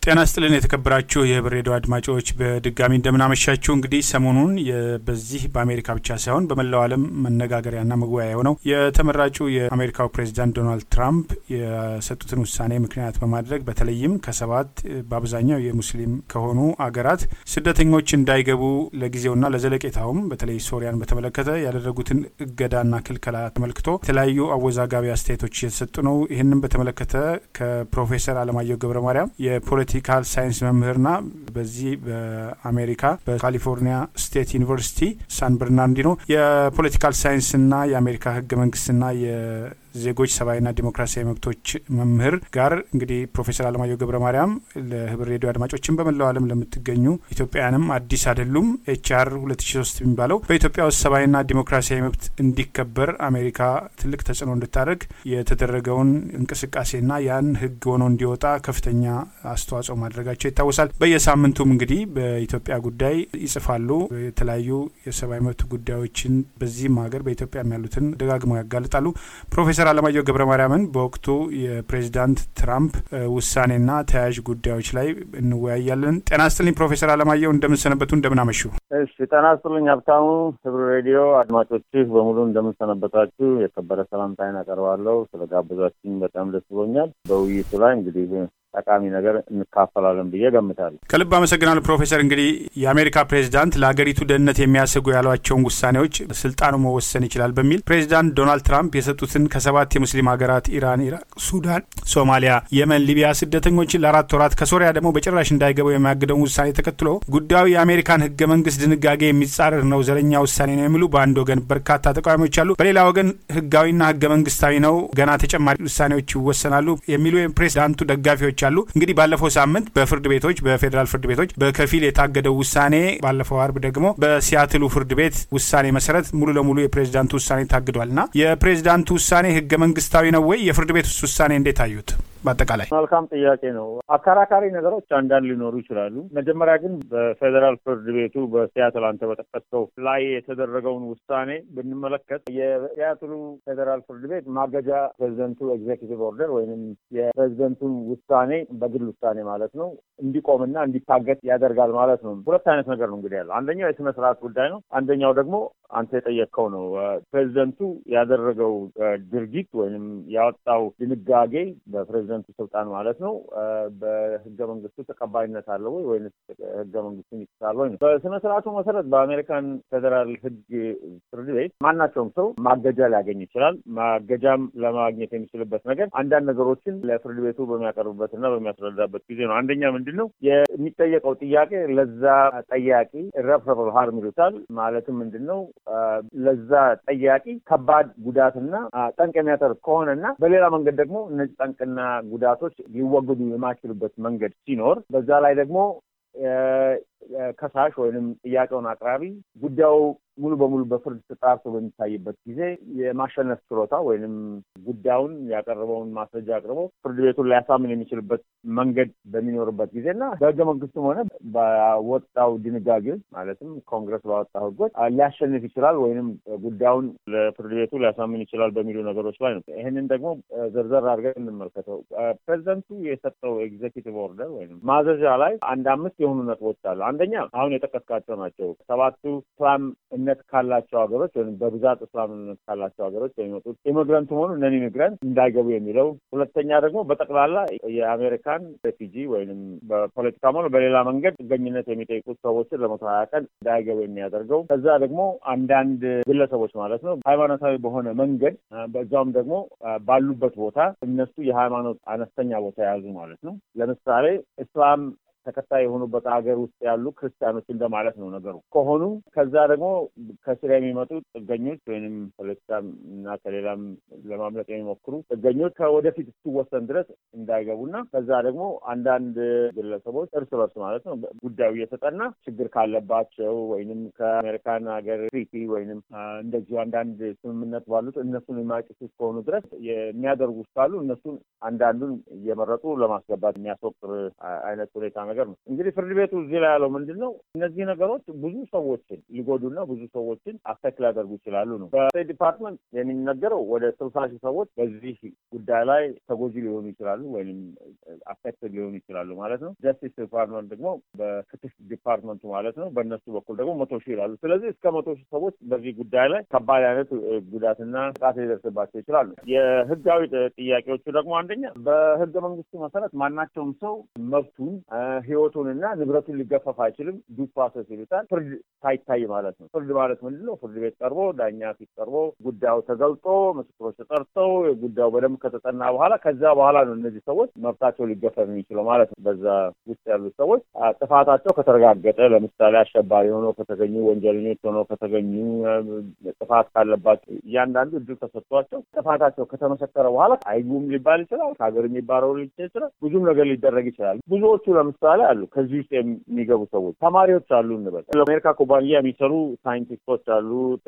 ጤና ስጥልን የተከበራችሁ የህብር ሬዲዮ አድማጮች በድጋሚ እንደምናመሻችሁ። እንግዲህ ሰሞኑን በዚህ በአሜሪካ ብቻ ሳይሆን በመላው ዓለም መነጋገሪያና መወያያ የሆነው የተመራጩ የአሜሪካው ፕሬዚዳንት ዶናልድ ትራምፕ የሰጡትን ውሳኔ ምክንያት በማድረግ በተለይም ከሰባት በአብዛኛው የሙስሊም ከሆኑ አገራት ስደተኞች እንዳይገቡ ለጊዜውና ለዘለቄታውም በተለይ ሶሪያን በተመለከተ ያደረጉትን እገዳና ክልከላ ተመልክቶ የተለያዩ አወዛጋቢ አስተያየቶች እየተሰጡ ነው። ይህንም በተመለከተ ከፕሮፌሰር አለማየሁ ገብረ ማርያም የፖለቲካል ሳይንስ መምህርና በዚህ በአሜሪካ በካሊፎርኒያ ስቴት ዩኒቨርሲቲ ሳን በርናርዲኖ የፖለቲካል ሳይንስና የአሜሪካ ህገ መንግስትና ዜጎች ሰብአዊና ዲሞክራሲያዊ መብቶች መምህር ጋር እንግዲህ ፕሮፌሰር አለማየሁ ገብረ ማርያም ለህብር ሬዲዮ አድማጮችን በመላው ዓለም ለምትገኙ ኢትዮጵያውያንም አዲስ አይደሉም። ኤችአር 2003 የሚባለው በኢትዮጵያ ውስጥ ሰብአዊና ዲሞክራሲያዊ መብት እንዲከበር አሜሪካ ትልቅ ተጽዕኖ እንድታደርግ የተደረገውን እንቅስቃሴና ያን ህግ ሆኖ እንዲወጣ ከፍተኛ አስተዋጽኦ ማድረጋቸው ይታወሳል። በየሳምንቱም እንግዲህ በኢትዮጵያ ጉዳይ ይጽፋሉ። የተለያዩ የሰብአዊ መብት ጉዳዮችን በዚህም ሀገር በኢትዮጵያም ያሉትን ደጋግመው ያጋልጣሉ። ፕሮፌሰር ፕሮፌሰር አለማየሁ ገብረ ማርያምን በወቅቱ የፕሬዚዳንት ትራምፕ ውሳኔና ተያያዥ ጉዳዮች ላይ እንወያያለን። ጤና ስጥልኝ ፕሮፌሰር አለማየሁ እንደምንሰነበቱ እንደምናመሹ። እሺ ጤና ስጥልኝ ሀብታሙ። ህብር ሬዲዮ አድማጮችህ በሙሉ እንደምንሰነበታችሁ የከበረ ሰላምታዬን አቀርባለሁ። ስለጋበዛችሁኝ በጣም ደስ ብሎኛል። በውይይቱ ላይ እንግዲህ ጠቃሚ ነገር እንካፈላለን ብዬ ገምታለሁ። ከልብ አመሰግናለሁ ፕሮፌሰር። እንግዲህ የአሜሪካ ፕሬዚዳንት ለሀገሪቱ ደህንነት የሚያሰጉ ያሏቸውን ውሳኔዎች ስልጣኑ መወሰን ይችላል በሚል ፕሬዚዳንት ዶናልድ ትራምፕ የሰጡትን ከሰባት የሙስሊም ሀገራት ኢራን፣ ኢራቅ፣ ሱዳን፣ ሶማሊያ፣ የመን፣ ሊቢያ ስደተኞችን ለአራት ወራት ከሶሪያ ደግሞ በጭራሽ እንዳይገቡ የሚያግደውን ውሳኔ ተከትሎ ጉዳዩ የአሜሪካን ህገ መንግስት ድንጋጌ የሚጻረር ነው፣ ዘረኛ ውሳኔ ነው የሚሉ በአንድ ወገን በርካታ ተቃዋሚዎች አሉ። በሌላ ወገን ህጋዊና ህገ መንግስታዊ ነው፣ ገና ተጨማሪ ውሳኔዎች ይወሰናሉ የሚሉ የፕሬዚዳንቱ ደጋፊዎች አሉ። እንግዲህ ባለፈው ሳምንት በፍርድ ቤቶች በፌዴራል ፍርድ ቤቶች በከፊል የታገደው ውሳኔ ባለፈው አርብ ደግሞ በሲያትሉ ፍርድ ቤት ውሳኔ መሰረት ሙሉ ለሙሉ የፕሬዚዳንቱ ውሳኔ ታግዷል እና የፕሬዚዳንቱ ውሳኔ ህገ መንግስታዊ ነው ወይ? የፍርድ ቤት ውሳኔ እንዴት አዩት? በአጠቃላይ መልካም ጥያቄ ነው። አከራካሪ ነገሮች አንዳንድ ሊኖሩ ይችላሉ። መጀመሪያ ግን በፌዴራል ፍርድ ቤቱ በሲያትል አንተ በጠቀስከው ላይ የተደረገውን ውሳኔ ብንመለከት የሲያትሉ ፌዴራል ፍርድ ቤት ማገጃ ፕሬዚደንቱ ኤግዜኪቲቭ ኦርደር ወይም የፕሬዚደንቱን ውሳኔ በግል ውሳኔ ማለት ነው እንዲቆምና እንዲታገት ያደርጋል ማለት ነው። ሁለት አይነት ነገር ነው እንግዲህ ያለው። አንደኛው የስነ ስርዓት ጉዳይ ነው። አንደኛው ደግሞ አንተ የጠየቅከው ነው። ፕሬዚደንቱ ያደረገው ድርጊት ወይም ያወጣው ድንጋጌ በፕሬዚደንቱ ስልጣን ማለት ነው በህገ መንግስቱ ተቀባይነት አለው ወይ ወይም ህገ መንግስቱን ይጥሳል ወይ ነው። በስነ ስርዓቱ መሰረት በአሜሪካን ፌዴራል ህግ ፍርድ ቤት ማናቸውም ሰው ማገጃ ሊያገኝ ይችላል። ማገጃም ለማግኘት የሚችልበት ነገር አንዳንድ ነገሮችን ለፍርድ ቤቱ በሚያቀርብበት እና በሚያስረዳበት ጊዜ ነው። አንደኛ ምንድን ነው የሚጠየቀው ጥያቄ ለዛ ጠያቂ ኢረፍረብል ሃርም ይሉታል። ማለትም ምንድን ነው ለዛ ጠያቂ ከባድ ጉዳትና ጠንቅ የሚያተርፍ ከሆነና በሌላ መንገድ ደግሞ እነዚህ ጠንቅና ጉዳቶች ሊወገዱ የማይችሉበት መንገድ ሲኖር በዛ ላይ ደግሞ ከሳሽ ወይንም ጥያቄውን አቅራቢ ጉዳዩ ሙሉ በሙሉ በፍርድ ተጣርቶ በሚታይበት ጊዜ የማሸነፍ ችሎታ ወይንም ጉዳዩን ያቀረበውን ማስረጃ አቅርቦ ፍርድ ቤቱን ሊያሳምን የሚችልበት መንገድ በሚኖርበት ጊዜ እና በህገ መንግስቱም ሆነ ባወጣው ድንጋጌዎች ማለትም ኮንግረስ ባወጣው ህጎች ሊያሸንፍ ይችላል ወይንም ጉዳዩን ለፍርድ ቤቱ ሊያሳምን ይችላል በሚሉ ነገሮች ላይ ነው። ይህንን ደግሞ ዘርዘር አድርገን እንመልከተው። ፕሬዚደንቱ የሰጠው ኤግዜኪቲቭ ኦርደር ወይም ማዘዣ ላይ አንድ አምስት የሆኑ ነጥቦች አሉ። አንደኛ አሁን የጠቀስካቸው ናቸው። ሰባቱ እስላም እምነት ካላቸው ሀገሮች ወይም በብዛት እስላም እምነት ካላቸው ሀገሮች የሚመጡት ኢሚግራንት ሆኑ ነን ኢሚግራንት እንዳይገቡ የሚለው። ሁለተኛ ደግሞ በጠቅላላ የአሜሪካን ሬፊጂ ወይም በፖለቲካም ሆነ በሌላ መንገድ ጥገኝነት የሚጠይቁት ሰዎችን ለመቶ ሀያ ቀን እንዳይገቡ የሚያደርገው። ከዛ ደግሞ አንዳንድ ግለሰቦች ማለት ነው ሃይማኖታዊ በሆነ መንገድ በዛውም ደግሞ ባሉበት ቦታ እነሱ የሃይማኖት አነስተኛ ቦታ የያዙ ማለት ነው። ለምሳሌ እስላም ተከታይ የሆኑበት ሀገር ውስጥ ያሉ ክርስቲያኖች እንደማለት ነው ነገሩ ከሆኑ ከዛ ደግሞ ከሲሪያ የሚመጡ ጥገኞች ወይም ፖለቲካም እና ከሌላም ለማምለጥ የሚሞክሩ ጥገኞች ከወደፊት እስኪወሰን ድረስ እንዳይገቡና ከዛ ደግሞ አንዳንድ ግለሰቦች እርስ በርስ ማለት ነው ጉዳዩ እየተጠና ችግር ካለባቸው ወይንም ከአሜሪካን ሀገር ትሪቲ ወይንም እንደዚሁ አንዳንድ ስምምነት ባሉት እነሱን የማይጥሱ እስከሆኑ ድረስ የሚያደርጉ ካሉ እነሱን አንዳንዱን እየመረጡ ለማስገባት የሚያስወቅር አይነት ሁኔታ ነገር ነው። እንግዲህ ፍርድ ቤቱ እዚህ ላይ ያለው ምንድን ነው? እነዚህ ነገሮች ብዙ ሰዎችን ሊጎዱና ብዙ ሰዎችን አፌክት ሊያደርጉ ይችላሉ ነው። በስቴት ዲፓርትመንት የሚነገረው ወደ ስልሳ ሺህ ሰዎች በዚህ ጉዳይ ላይ ተጎጂ ሊሆኑ ይችላሉ ወይም አፌክት ሊሆኑ ይችላሉ ማለት ነው። ጀስቲስ ዲፓርትመንት ደግሞ በፍትህ ዲፓርትመንቱ ማለት ነው። በእነሱ በኩል ደግሞ መቶ ሺህ ይላሉ። ስለዚህ እስከ መቶ ሺህ ሰዎች በዚህ ጉዳይ ላይ ከባድ አይነት ጉዳትና ጥቃት ሊደርስባቸው ይችላሉ። የህጋዊ ጥያቄዎቹ ደግሞ አንደኛ በህገ መንግስቱ መሰረት ማናቸውም ሰው መብቱን ህይወቱንና ንብረቱን ሊገፈፍ አይችልም። ዱ ፕሮሰስ ይሉታል። ፍርድ ሳይታይ ማለት ነው። ፍርድ ማለት ምንድን ነው? ፍርድ ቤት ቀርቦ ዳኛ ፊት ቀርቦ ጉዳዩ ተገልጦ ምስክሮች ተጠርተው ጉዳዩ በደንብ ከተጠና በኋላ ከዛ በኋላ ነው እነዚህ ሰዎች መብታቸው ሊገፈፍ የሚችለው ማለት ነው። በዛ ውስጥ ያሉት ሰዎች ጥፋታቸው ከተረጋገጠ ለምሳሌ አሸባሪ ሆነው ከተገኙ፣ ወንጀለኞች ሆነው ከተገኙ፣ ጥፋት ካለባቸው እያንዳንዱ እድል ተሰጥቷቸው ጥፋታቸው ከተመሰከረ በኋላ አይጉም ሊባል ይችላል። ከሀገር የሚባረሩ ሊችል ይችላል። ብዙም ነገር ሊደረግ ይችላል። ብዙዎቹ ለምሳሌ አሉ ከዚህ ውስጥ የሚገቡ ሰዎች ተማሪዎች አሉ እንበል። ለአሜሪካ ኩባንያ የሚሰሩ ሳይንቲስቶች አሉ፣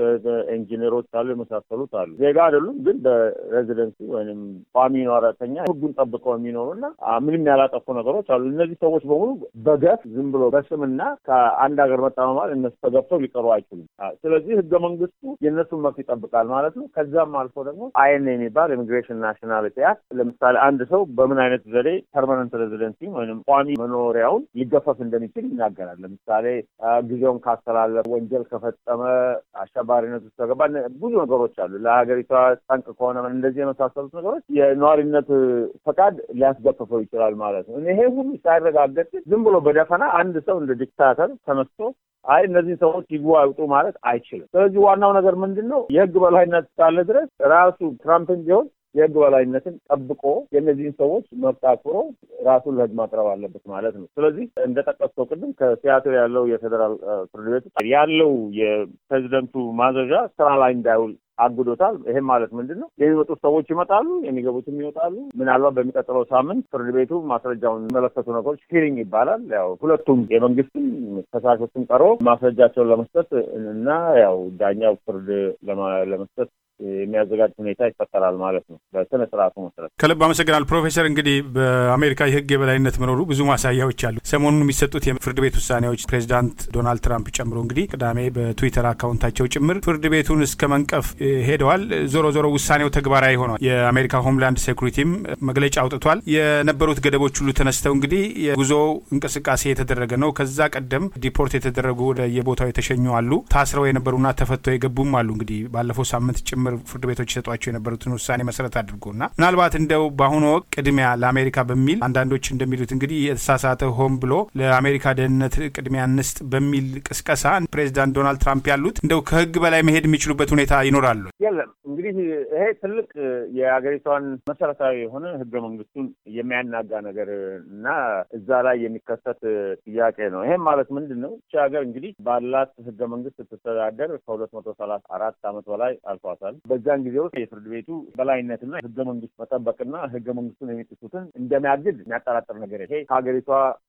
ኢንጂነሮች አሉ፣ የመሳሰሉት አሉ። ዜጋ አይደሉም፣ ግን በሬዚደንሲ ወይም ቋሚ ኗረተኛ ህጉን ጠብቀው የሚኖሩና ምንም ያላጠፉ ነገሮች አሉ። እነዚህ ሰዎች በሙሉ በገፍ ዝም ብሎ በስምና ከአንድ ሀገር መጣ ማለት እነሱ ተገብተው ሊቀሩ አይችሉም። ስለዚህ ህገ መንግስቱ የእነሱን መብት ይጠብቃል ማለት ነው። ከዛም አልፎ ደግሞ አይን የሚባል ኢሚግሬሽን ናሽናሊቲ አክት ለምሳሌ አንድ ሰው በምን አይነት ዘዴ ፐርማነንት ሬዚደንሲ ወይም ቋሚ መኖሪያውን ሊገፈፍ እንደሚችል ይናገራል። ለምሳሌ ጊዜውን ካስተላለፈ፣ ወንጀል ከፈጸመ፣ አሸባሪነት ውስጥ ከገባ ብዙ ነገሮች አሉ። ለሀገሪቷ ጠንቅ ከሆነ እንደዚህ የመሳሰሉት ነገሮች የነዋሪነት ፈቃድ ሊያስገፍፈው ይችላል ማለት ነው። ይሄ ሁሉ ሳይረጋገጥ ዝም ብሎ በደፈና አንድ ሰው እንደ ዲክታተር ተነስቶ አይ እነዚህ ሰዎች ይግቡ አይውጡ ማለት አይችልም። ስለዚህ ዋናው ነገር ምንድን ነው? የህግ በላይነት እስካለ ድረስ ራሱ ትራምፕን ቢሆን የህግ በላይነትን ጠብቆ የእነዚህን ሰዎች መብት አክብሮ ራሱን ለህግ ማቅረብ አለበት ማለት ነው። ስለዚህ እንደጠቀስከው ቅድም ከሲያትል ያለው የፌዴራል ፍርድ ቤት ያለው የፕሬዚደንቱ ማዘዣ ስራ ላይ እንዳይውል አግዶታል። ይሄም ማለት ምንድን ነው? የሚመጡት ሰዎች ይመጣሉ፣ የሚገቡትም ይወጣሉ። ምናልባት በሚቀጥለው ሳምንት ፍርድ ቤቱ ማስረጃውን የሚመለከቱ ነገሮች ሂሪንግ ይባላል። ያው ሁለቱም የመንግስትም ከሳሾችም ቀርቦ ማስረጃቸውን ለመስጠት እና ያው ዳኛው ፍርድ ለመስጠት የሚያዘጋጅ ሁኔታ ይፈጠራል ማለት ነው። በስነ ስርዓቱ መሰረት ከልብ አመሰግናል ፕሮፌሰር። እንግዲህ በአሜሪካ የህግ የበላይነት መኖሩ ብዙ ማሳያዎች አሉ። ሰሞኑን የሚሰጡት የፍርድ ቤት ውሳኔዎች ፕሬዚዳንት ዶናልድ ትራምፕ ጨምሮ እንግዲህ ቅዳሜ በትዊተር አካውንታቸው ጭምር ፍርድ ቤቱን እስከ መንቀፍ ሄደዋል። ዞሮ ዞሮ ውሳኔው ተግባራዊ ሆኗል። የአሜሪካ ሆምላንድ ሴኩሪቲም መግለጫ አውጥቷል። የነበሩት ገደቦች ሁሉ ተነስተው እንግዲህ የጉዞ እንቅስቃሴ የተደረገ ነው። ከዛ ቀደም ዲፖርት የተደረጉ ወደ የቦታው የተሸኙ አሉ። ታስረው የነበሩና ተፈተው የገቡም አሉ። እንግዲህ ባለፈው ሳምንት ጭምር ፍርድ ቤቶች ይሰጧቸው የነበሩትን ውሳኔ መሰረት አድርጎና ምናልባት እንደው በአሁኑ ወቅት ቅድሚያ ለአሜሪካ በሚል አንዳንዶች እንደሚሉት እንግዲህ የተሳሳተ ሆን ብሎ ለአሜሪካ ደህንነት ቅድሚያ እንስጥ በሚል ቅስቀሳ ፕሬዚዳንት ዶናልድ ትራምፕ ያሉት እንደው ከህግ በላይ መሄድ የሚችሉበት ሁኔታ ይኖራሉ? የለም። እንግዲህ ይሄ ትልቅ የሀገሪቷን መሰረታዊ የሆነ ህገ መንግስቱን የሚያናጋ ነገር እና እዛ ላይ የሚከሰት ጥያቄ ነው። ይሄም ማለት ምንድን ነው? እቺ ሀገር እንግዲህ ባላት ህገ መንግስት ስትተዳደር ከሁለት መቶ ሰላሳ አራት አመት በላይ አልፏታል። በዛን ጊዜ ውስጥ የፍርድ ቤቱ በላይነትና ህገ መንግስት መጠበቅና ህገ መንግስቱን የሚጥሱትን እንደሚያግድ የሚያጠራጥር ነገር ይሄ ከሀገሪቷ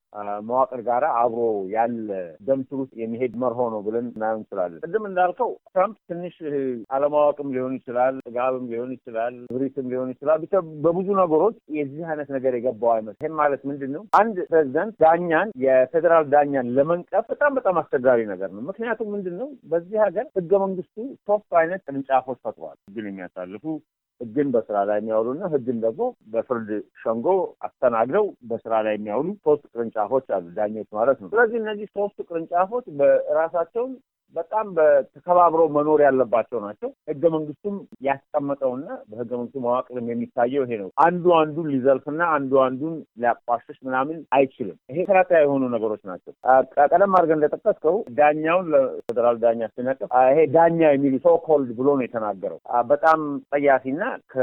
መዋቅር ጋር አብሮ ያለ ደም ስር ውስጥ የሚሄድ መርሆ ነው ብለን እናየው እንችላለን። ቅድም እንዳልከው ትራምፕ ትንሽ አለማወቅም ሊሆን ይችላል፣ ጥጋብም ሊሆን ይችላል፣ ብሪትም ሊሆን ይችላል። ብቻ በብዙ ነገሮች የዚህ አይነት ነገር የገባው አይመስል። ይህም ማለት ምንድን ነው? አንድ ፕሬዚደንት ዳኛን የፌዴራል ዳኛን ለመንቀፍ በጣም በጣም አስቸጋሪ ነገር ነው። ምክንያቱም ምንድን ነው በዚህ ሀገር ህገ መንግስቱ ሶስት አይነት ቅርንጫፎች ፈጥሯል። ህግን የሚያሳልፉ ህግን በስራ ላይ የሚያውሉና ህግን ደግሞ በፍርድ ሸንጎ አስተናግደው በስራ ላይ የሚያውሉ ሶስት ቅርንጫፎች አሉ፣ ዳኞች ማለት ነው። ስለዚህ እነዚህ ሶስቱ ቅርንጫፎች በራሳቸውን በጣም ተከባብረው መኖር ያለባቸው ናቸው። ህገ መንግስቱም ያስቀመጠውና በህገ መንግስቱ መዋቅርም የሚታየው ይሄ ነው። አንዱ አንዱን ሊዘልፍና አንዱ አንዱን ሊያቋሽሽ ምናምን አይችልም። ይሄ መሰረታዊ የሆኑ ነገሮች ናቸው። ቀደም አድርገን እንደጠቀስከው ዳኛውን ለፌዴራል ዳኛ ሲነቅፍ ይሄ ዳኛ የሚሉ ሶ ኮልድ ብሎ ነው የተናገረው። በጣም ጠያፊና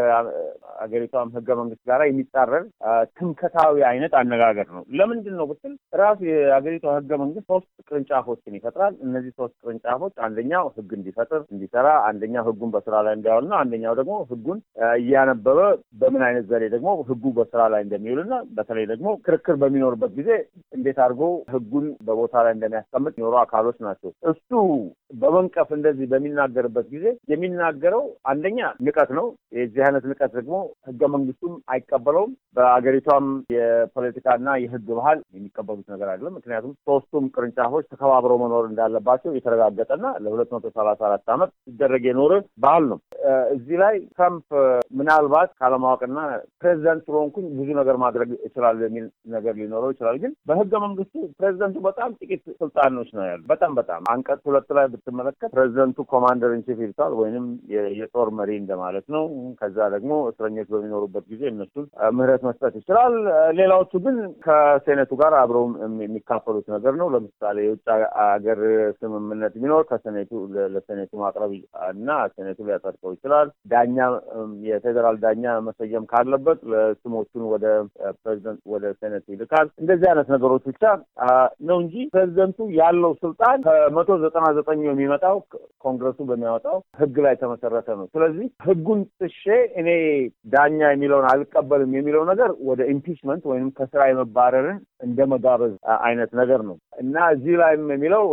ከአገሪቷም ህገ መንግስት ጋር የሚጻረር ትምከታዊ አይነት አነጋገር ነው። ለምንድን ነው ብትል ራሱ የአገሪቷ ህገ መንግስት ሶስት ቅርንጫፎችን ይፈጥራል። እነዚህ ሶስት ቅርንጫፎች አንደኛው ህግ እንዲፈጥር እንዲሰራ፣ አንደኛው ህጉን በስራ ላይ እንዲያውል ነው። አንደኛው ደግሞ ህጉን እያነበበ በምን አይነት ዘዴ ደግሞ ህጉ በስራ ላይ እንደሚውልና በተለይ ደግሞ ክርክር በሚኖርበት ጊዜ እንዴት አድርጎ ህጉን በቦታ ላይ እንደሚያስቀምጥ የሚኖሩ አካሎች ናቸው። እሱ በመንቀፍ እንደዚህ በሚናገርበት ጊዜ የሚናገረው አንደኛ ንቀት ነው። የዚህ አይነት ንቀት ደግሞ ህገ መንግስቱም አይቀበለውም። በአገሪቷም የፖለቲካና የህግ ባህል የሚቀበሉት ነገር አይደለም። ምክንያቱም ሶስቱም ቅርንጫፎች ተከባብረው መኖር እንዳለባቸው የተረጋገጠና ለሁለት መቶ ሰላሳ አራት ዓመት ሲደረግ የኖረ ባህል ነው። እዚህ ላይ ትራምፕ ምናልባት ካለማወቅና ፕሬዚደንት ስለሆንኩኝ ብዙ ነገር ማድረግ እችላለሁ የሚል ነገር ሊኖረው ይችላል። ግን በህገ መንግስቱ ፕሬዚደንቱ በጣም ጥቂት ስልጣኖች ነው ያሉ። በጣም በጣም አንቀጽ ሁለት ላይ ብትመለከት ፕሬዚደንቱ ኮማንደር ኢንቺፍ ይሉታል ወይንም የጦር መሪ እንደማለት ነው። ከዛ ደግሞ እስረኞች በሚኖሩበት ጊዜ እነሱን ምህረት መስጠት ይችላል። ሌላዎቹ ግን ከሴኔቱ ጋር አብረው የሚካፈሉት ነገር ነው። ለምሳሌ የውጭ ሀገር ስምምነት ቢኖር ከሴኔቱ ለሴኔቱ ማቅረብ እና ሴኔቱ ሊያጸድቀው ይችላል። ዳኛ የፌዴራል ዳኛ መሰየም ካለበት ለስሞቹን ወደ ፕሬዚደንት ወደ ሴኔቱ ይልካል። እንደዚህ አይነት ነገሮች ብቻ ነው እንጂ ፕሬዚደንቱ ያለው ስልጣን ከመቶ ዘጠና ዘጠኙ የሚመጣው ኮንግረሱ በሚያወጣው ህግ ላይ የተመሰረተ ነው። ስለዚህ ህጉን ጥሼ እኔ ዳኛ የሚለውን አልቀበልም የሚለው ነገር ወደ ኢምፒችመንት ወይም ከስራ የመባረርን እንደ መጋበዝ አይነት ነገር ነው እና እዚህ ላይም የሚለው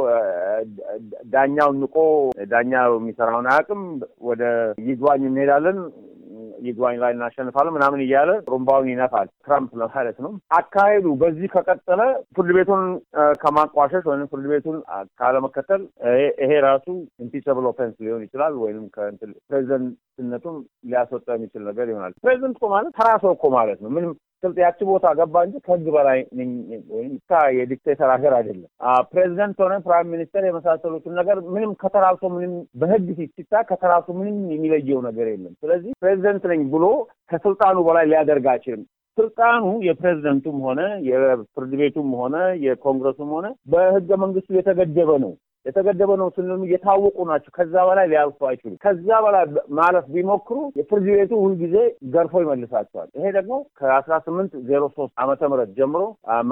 ዳኛውን ንቆ ዳኛ የሚሰራውን አያውቅም፣ ወደ ይግባኝ እንሄዳለን ይግባኝ ላይ እናሸንፋለን ምናምን እያለ ሩምባውን ይነፋል። ትራምፕ ለማለት ነው። አካሄዱ በዚህ ከቀጠለ ፍርድ ቤቱን ከማቋሸሽ ወይም ፍርድ ቤቱን ካለመከተል ይሄ ራሱ ኢምፒቸብል ኦፌንስ ሊሆን ይችላል ወይም ፕሬዚደንትነቱን ሊያስወጣ የሚችል ነገር ይሆናል። ፕሬዚደንት እኮ ማለት ተራ ሰው እኮ ማለት ነው። ምንም ስልጥ ያቺ ቦታ ገባ እንጂ ከህግ በላይ ወይም የዲክቴተር ሀገር አይደለም። ፕሬዚደንት ሆነ ፕራይም ሚኒስተር የመሳሰሉትን ነገር ምንም ከተራሱ ምንም በህግ ሲታ ከተራሱ ምንም የሚለየው ነገር የለም። ስለዚህ ፕሬዚደንት ነኝ ብሎ ከስልጣኑ በላይ ሊያደርግ አይችልም። ስልጣኑ የፕሬዚደንቱም ሆነ የፍርድ ቤቱም ሆነ የኮንግረሱም ሆነ በህገ መንግስቱ የተገደበ ነው። የተገደበ ነው ስንል የታወቁ ናቸው። ከዛ በላይ ሊያልፉ አይችሉም። ከዛ በላይ ማለፍ ቢሞክሩ የፍርድ ቤቱ ሁልጊዜ ገርፎ ይመልሳቸዋል። ይሄ ደግሞ ከአስራ ስምንት ዜሮ ሶስት ዓመተ ምህረት ጀምሮ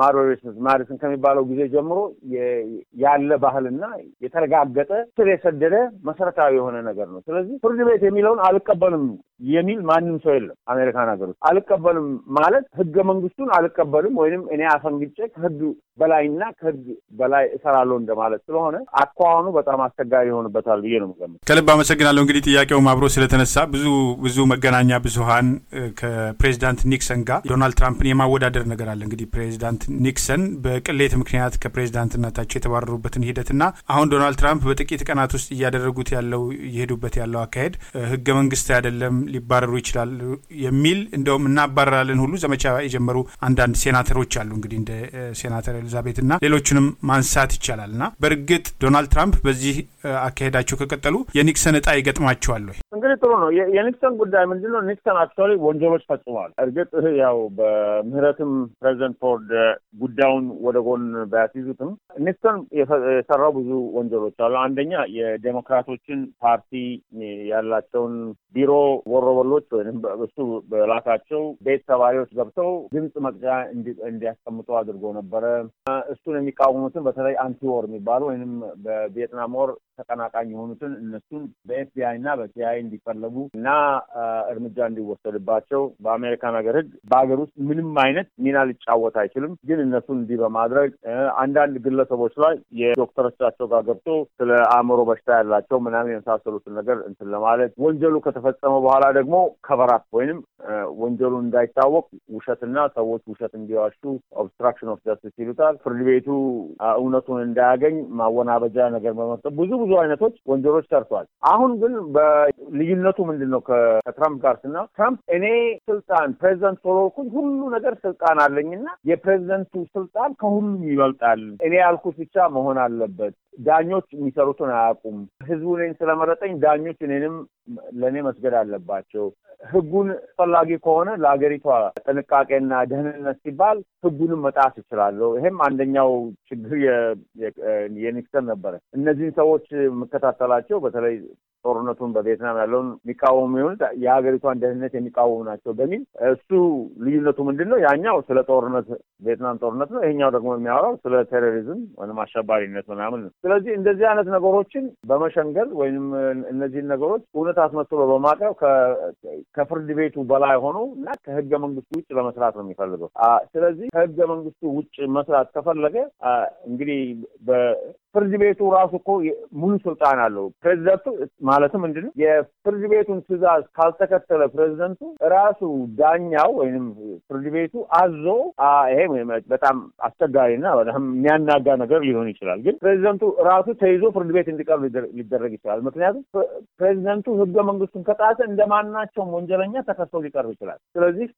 ማዲሰን ከሚባለው ጊዜ ጀምሮ ያለ ባህልና የተረጋገጠ ስር የሰደደ መሰረታዊ የሆነ ነገር ነው። ስለዚህ ፍርድ ቤት የሚለውን አልቀበልም የሚል ማንም ሰው የለም አሜሪካን ሀገር ውስጥ። አልቀበልም ማለት ህገ መንግስቱን አልቀበልም ወይንም እኔ አፈንግጬ ከህግ በላይና ከህግ በላይ እሰራለሁ እንደማለት ስለሆነ አኳኋኑ በጣም አስቸጋሪ ይሆንበታል ብዬ ነው የምገምተው። ከልብ አመሰግናለሁ። እንግዲህ ጥያቄውም አብሮ ስለተነሳ ብዙ ብዙ መገናኛ ብዙኃን ከፕሬዚዳንት ኒክሰን ጋር ዶናልድ ትራምፕን የማወዳደር ነገር አለ። እንግዲህ ፕሬዚዳንት ኒክሰን በቅሌት ምክንያት ከፕሬዚዳንትነታቸው የተባረሩበትን ሂደትና አሁን ዶናልድ ትራምፕ በጥቂት ቀናት ውስጥ እያደረጉት ያለው እየሄዱበት ያለው አካሄድ ህገ መንግስት አይደለም፣ ሊባረሩ ይችላሉ የሚል እንደውም እናባረራለን ሁሉ ዘመቻ የጀመሩ አንዳንድ ሴናተሮች አሉ። እንግዲህ እንደ ሴናተር ኤሊዛቤት እና ሌሎችንም ማንሳት ይቻላል እና በእርግጥ ዶናልድ ትራምፕ በዚህ አካሄዳቸው ከቀጠሉ የኒክሰን እጣ ይገጥማቸዋል ወይ? እንግዲህ ጥሩ ነው። የኒክሰን ጉዳይ ምንድን ነው? ኒክሰን አክቹዋሊ ወንጀሎች ፈጽመዋል። እርግጥ ያው በምህረትም ፕሬዚደንት ፎርድ ጉዳዩን ወደ ጎን ባያስይዙትም ኒክሰን የሰራው ብዙ ወንጀሎች አሉ። አንደኛ የዴሞክራቶችን ፓርቲ ያላቸውን ቢሮ ወሮበሎች ወይም እሱ በላካቸው ቤት ሰባሪዎች ገብተው ድምፅ መቅጫ እንዲያስቀምጡ አድርጎ ነበረ። እሱን የሚቃወሙትን በተለይ አንቲዎር የሚባሉ ወይም በቪየትናም ወር ተቀናቃኝ የሆኑትን እነሱን በኤፍቢአይ እና በሲአይ እንዲፈለጉ እና እርምጃ እንዲወሰድባቸው በአሜሪካን ሀገር ሕግ በሀገር ውስጥ ምንም አይነት ሚና ሊጫወት አይችልም። ግን እነሱን እንዲህ በማድረግ አንዳንድ ግለሰቦች ላይ የዶክተሮቻቸው ጋር ገብቶ ስለ አእምሮ በሽታ ያላቸው ምናምን የመሳሰሉትን ነገር እንትን ለማለት ወንጀሉ ከተፈጸመ በኋላ ደግሞ ከቨራፕ ወይንም ወንጀሉ እንዳይታወቅ ውሸትና ሰዎች ውሸት እንዲዋሹ ኦብስትራክሽን ኦፍ ጀስቲስ ይሉታል። ፍርድ ቤቱ እውነቱን እንዳያገኝ ማወናበጃ ነገር በመስጠት ብዙ ብዙ አይነቶች ወንጀሎች ሰርቷል። አሁን ግን በልዩነቱ ምንድን ነው ከትራምፕ ጋር ስና ትራምፕ እኔ ስልጣን ፕሬዚደንት ስለሆንኩኝ ሁሉ ነገር ስልጣን አለኝና የፕሬዚደንቱ ስልጣን ከሁሉም ይበልጣል። እኔ ያልኩት ብቻ መሆን አለበት። ዳኞች የሚሰሩትን አያውቁም። ህዝቡ እኔን ስለመረጠኝ ዳኞች እኔንም ለእኔ መስገድ አለባቸው። ህጉን አስፈላጊ ከሆነ ለሀገሪቷ ጥንቃቄና ደህንነት ሲባል ህጉንም መጣስ እችላለሁ። ይሄም አንደኛው ችግር የኒክሰን ነበረ። እነዚህን ሰዎች የምከታተላቸው በተለይ ጦርነቱን በቪየትናም ያለውን የሚቃወሙ የሆኑት የሀገሪቷን ደህንነት የሚቃወሙ ናቸው በሚል እሱ ልዩነቱ ምንድን ነው? ያኛው ስለ ጦርነት ቪየትናም ጦርነት ነው። ይሄኛው ደግሞ የሚያወራው ስለ ቴሮሪዝም ወይም አሸባሪነት ምናምን ነው። ስለዚህ እንደዚህ አይነት ነገሮችን በመሸንገል ወይም እነዚህን ነገሮች እውነት አስመስሎ በማቅረብ ከፍርድ ቤቱ በላይ ሆኖ እና ከህገ መንግስቱ ውጭ ለመስራት ነው የሚፈልገው። ስለዚህ ከህገ መንግስቱ ውጭ መስራት ከፈለገ እንግዲህ ፍርድ ቤቱ ራሱ እኮ ሙሉ ስልጣን አለው። ፕሬዚደንቱ ማለትም ምንድን ነው የፍርድ ቤቱን ትዕዛዝ ካልተከተለ ፕሬዚደንቱ ራሱ ዳኛው ወይም ፍርድ ቤቱ አዞ ይሄ በጣም አስቸጋሪና በጣም የሚያናጋ ነገር ሊሆን ይችላል። ግን ፕሬዚደንቱ ራሱ ተይዞ ፍርድ ቤት እንዲቀርብ ሊደረግ ይችላል። ምክንያቱም ፕሬዚደንቱ ህገ መንግስቱን ከጣሰ እንደ ማናቸውም ወንጀለኛ ተከሶ ሊቀርብ ይችላል። ስለዚህ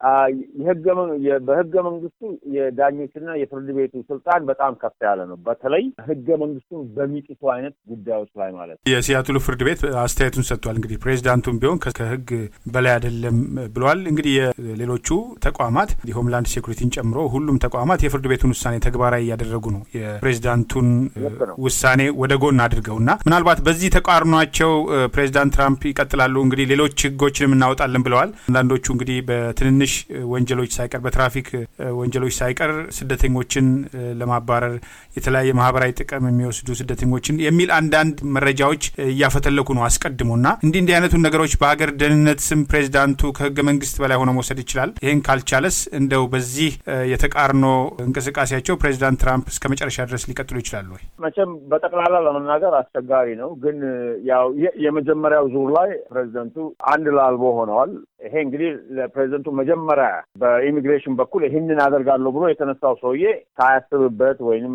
በህገ መንግስቱ የዳኞችና የፍርድ ቤቱ ስልጣን በጣም ከፍ ያለ ነው። በተለይ ህገ መንግስቱን በሚጥሱ አይነት ጉዳዮች ላይ ማለት ነው። የሲያትሉ ፍርድ ቤት አስተያየቱን ሰጥቷል። እንግዲህ ፕሬዚዳንቱም ቢሆን ከህግ በላይ አይደለም ብለዋል። እንግዲህ የሌሎቹ ተቋማት ሆምላንድ ሴኩሪቲን ጨምሮ ሁሉም ተቋማት የፍርድ ቤቱን ውሳኔ ተግባራዊ እያደረጉ ነው። የፕሬዚዳንቱን ውሳኔ ወደ ጎን አድርገው እና ምናልባት በዚህ ተቃርኗቸው ፕሬዚዳንት ትራምፕ ይቀጥላሉ። እንግዲህ ሌሎች ህጎችንም እናወጣለን ብለዋል። አንዳንዶቹ እንግዲህ በትንንሽ ወንጀሎች ሳይቀር በትራፊክ ወንጀሎች ሳይቀር ስደተኞችን ለማባረር የተለያየ ማህበራዊ ጥቅም የሚወስዱ ስደተኞችን የሚል አንዳንድ መረጃዎች እያፈተለኩ ነው አስቀድሞ እና እንዲህ እንዲህ አይነቱን ነገሮች በሀገር ደህንነት ስም ፕሬዚዳንቱ ከህገ መንግስት በላይ ሆነ መውሰድ ይችላል። ይህን ካልቻለስ እንደው በዚህ የተቃርኖ እንቅስቃሴያቸው ፕሬዚዳንት ትራምፕ እስከ መጨረሻ ድረስ ሊቀጥሉ ይችላሉ ወይ? መቼም በጠቅላላ ለመናገር አስቸጋሪ ነው። ግን ያው የመጀመሪያው ዙር ላይ ፕሬዚደንቱ አንድ ላልቦ ሆነዋል። ይሄ እንግዲህ ለፕሬዚደንቱ መጀመሪያ በኢሚግሬሽን በኩል ይህንን አደርጋለሁ ብሎ የተነሳው ሰውዬ ሳያስብበት ወይም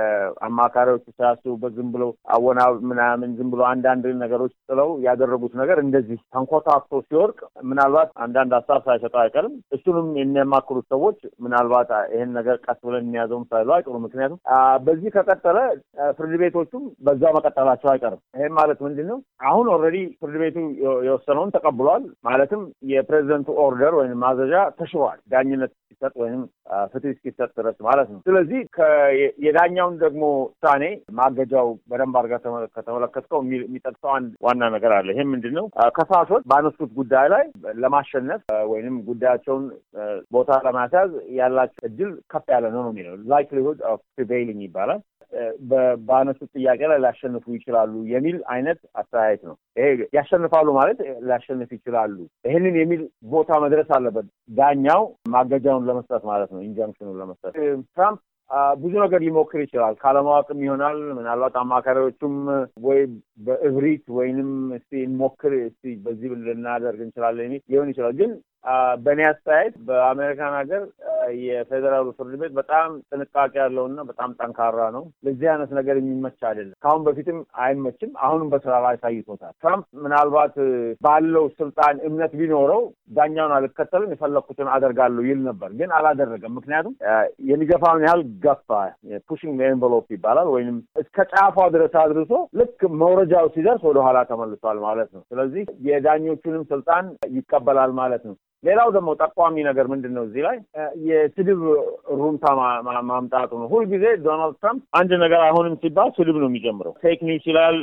አማካሪዎቹ ሳያስቡበት ዝም ብለው አወና ምናምን ዝም ብሎ አንዳንድ ነገሮች ጥለው ያደረጉት ነገር እንደዚህ ተንኮታክቶ ሲወርቅ ምናልባት አንዳንድ ሀሳብ ሳይሰጠው አይቀርም። እሱንም የሚያማክሩት ሰዎች ምናልባት ይህን ነገር ቀስ ብለን የሚያዘውም ሳይሉ አይቀሩ። ምክንያቱም በዚህ ከቀጠለ ፍርድ ቤቶቹም በዛ መቀጠላቸው አይቀርም። ይህም ማለት ምንድን ነው? አሁን ኦልሬዲ ፍርድ ቤቱ የወሰነውን ተቀብሏል። ማለትም የፕሬዚደንቱ ኦርደር ወይም ማዘዣ ተሽሯል። ዳኝነት እስኪሰጥ ወይም ፍትህ እስኪሰጥ ድረስ ማለት ነው። ስለዚህ የዳኛውን ደግሞ ውሳኔ ማገጃው በደንብ አድርገህ ከተመለከትከው የሚጠቅሰው አንድ ዋና ነገር አለ። ይህም ምንድን ነው? ከሳሾች ባነሱት ጉዳይ ላይ ለማሸነፍ ወይንም ጉዳያቸውን ቦታ ለማስያዝ ያላቸው እድል ከፍ ያለ ነው ነው የሚለው ላይክሊሁድ ኦፍ ፕሪቬይሊንግ ይባላል። በአነሱት ጥያቄ ላይ ሊያሸንፉ ይችላሉ የሚል አይነት አስተያየት ነው። ይሄ ያሸንፋሉ ማለት ሊያሸንፍ ይችላሉ ይህንን የሚል ቦታ መድረስ አለበት ዳኛው ማገጃውን ለመስጠት ማለት ነው፣ ኢንጃንክሽኑን ለመስጠት ትራምፕ ብዙ ነገር ሊሞክር ይችላል። ካለማወቅም ይሆናል። ምናልባት አማካሪዎቹም ወይ በእብሪት ወይንም እስቲ እንሞክር እስቲ በዚህ ልናደርግ እንችላለን የሚል ሊሆን ይችላል ግን በእኔ አስተያየት በአሜሪካን ሀገር የፌዴራሉ ፍርድ ቤት በጣም ጥንቃቄ ያለውና በጣም ጠንካራ ነው። ለዚህ አይነት ነገር የሚመች አይደለም። ከአሁን በፊትም አይመችም። አሁንም በስራ ላይ አሳይቶታል። ትራምፕ ምናልባት ባለው ስልጣን እምነት ቢኖረው ዳኛውን አልከተልም የፈለግኩትን አደርጋለሁ ይል ነበር፣ ግን አላደረገም። ምክንያቱም የሚገፋውን ያህል ገፋ። ፑሽንግ ኤንቨሎፕ ይባላል። ወይም እስከ ጫፏ ድረስ አድርሶ ልክ መውረጃው ሲደርስ ወደኋላ ተመልሷል ማለት ነው። ስለዚህ የዳኞቹንም ስልጣን ይቀበላል ማለት ነው። ሌላው ደግሞ ጠቋሚ ነገር ምንድን ነው? እዚህ ላይ የስድብ ሩምታ ማምጣቱ ነው። ሁልጊዜ ዶናልድ ትራምፕ አንድ ነገር አይሆንም ሲባል ስድብ ነው የሚጀምረው። ፌክ ኒውስ ይላል።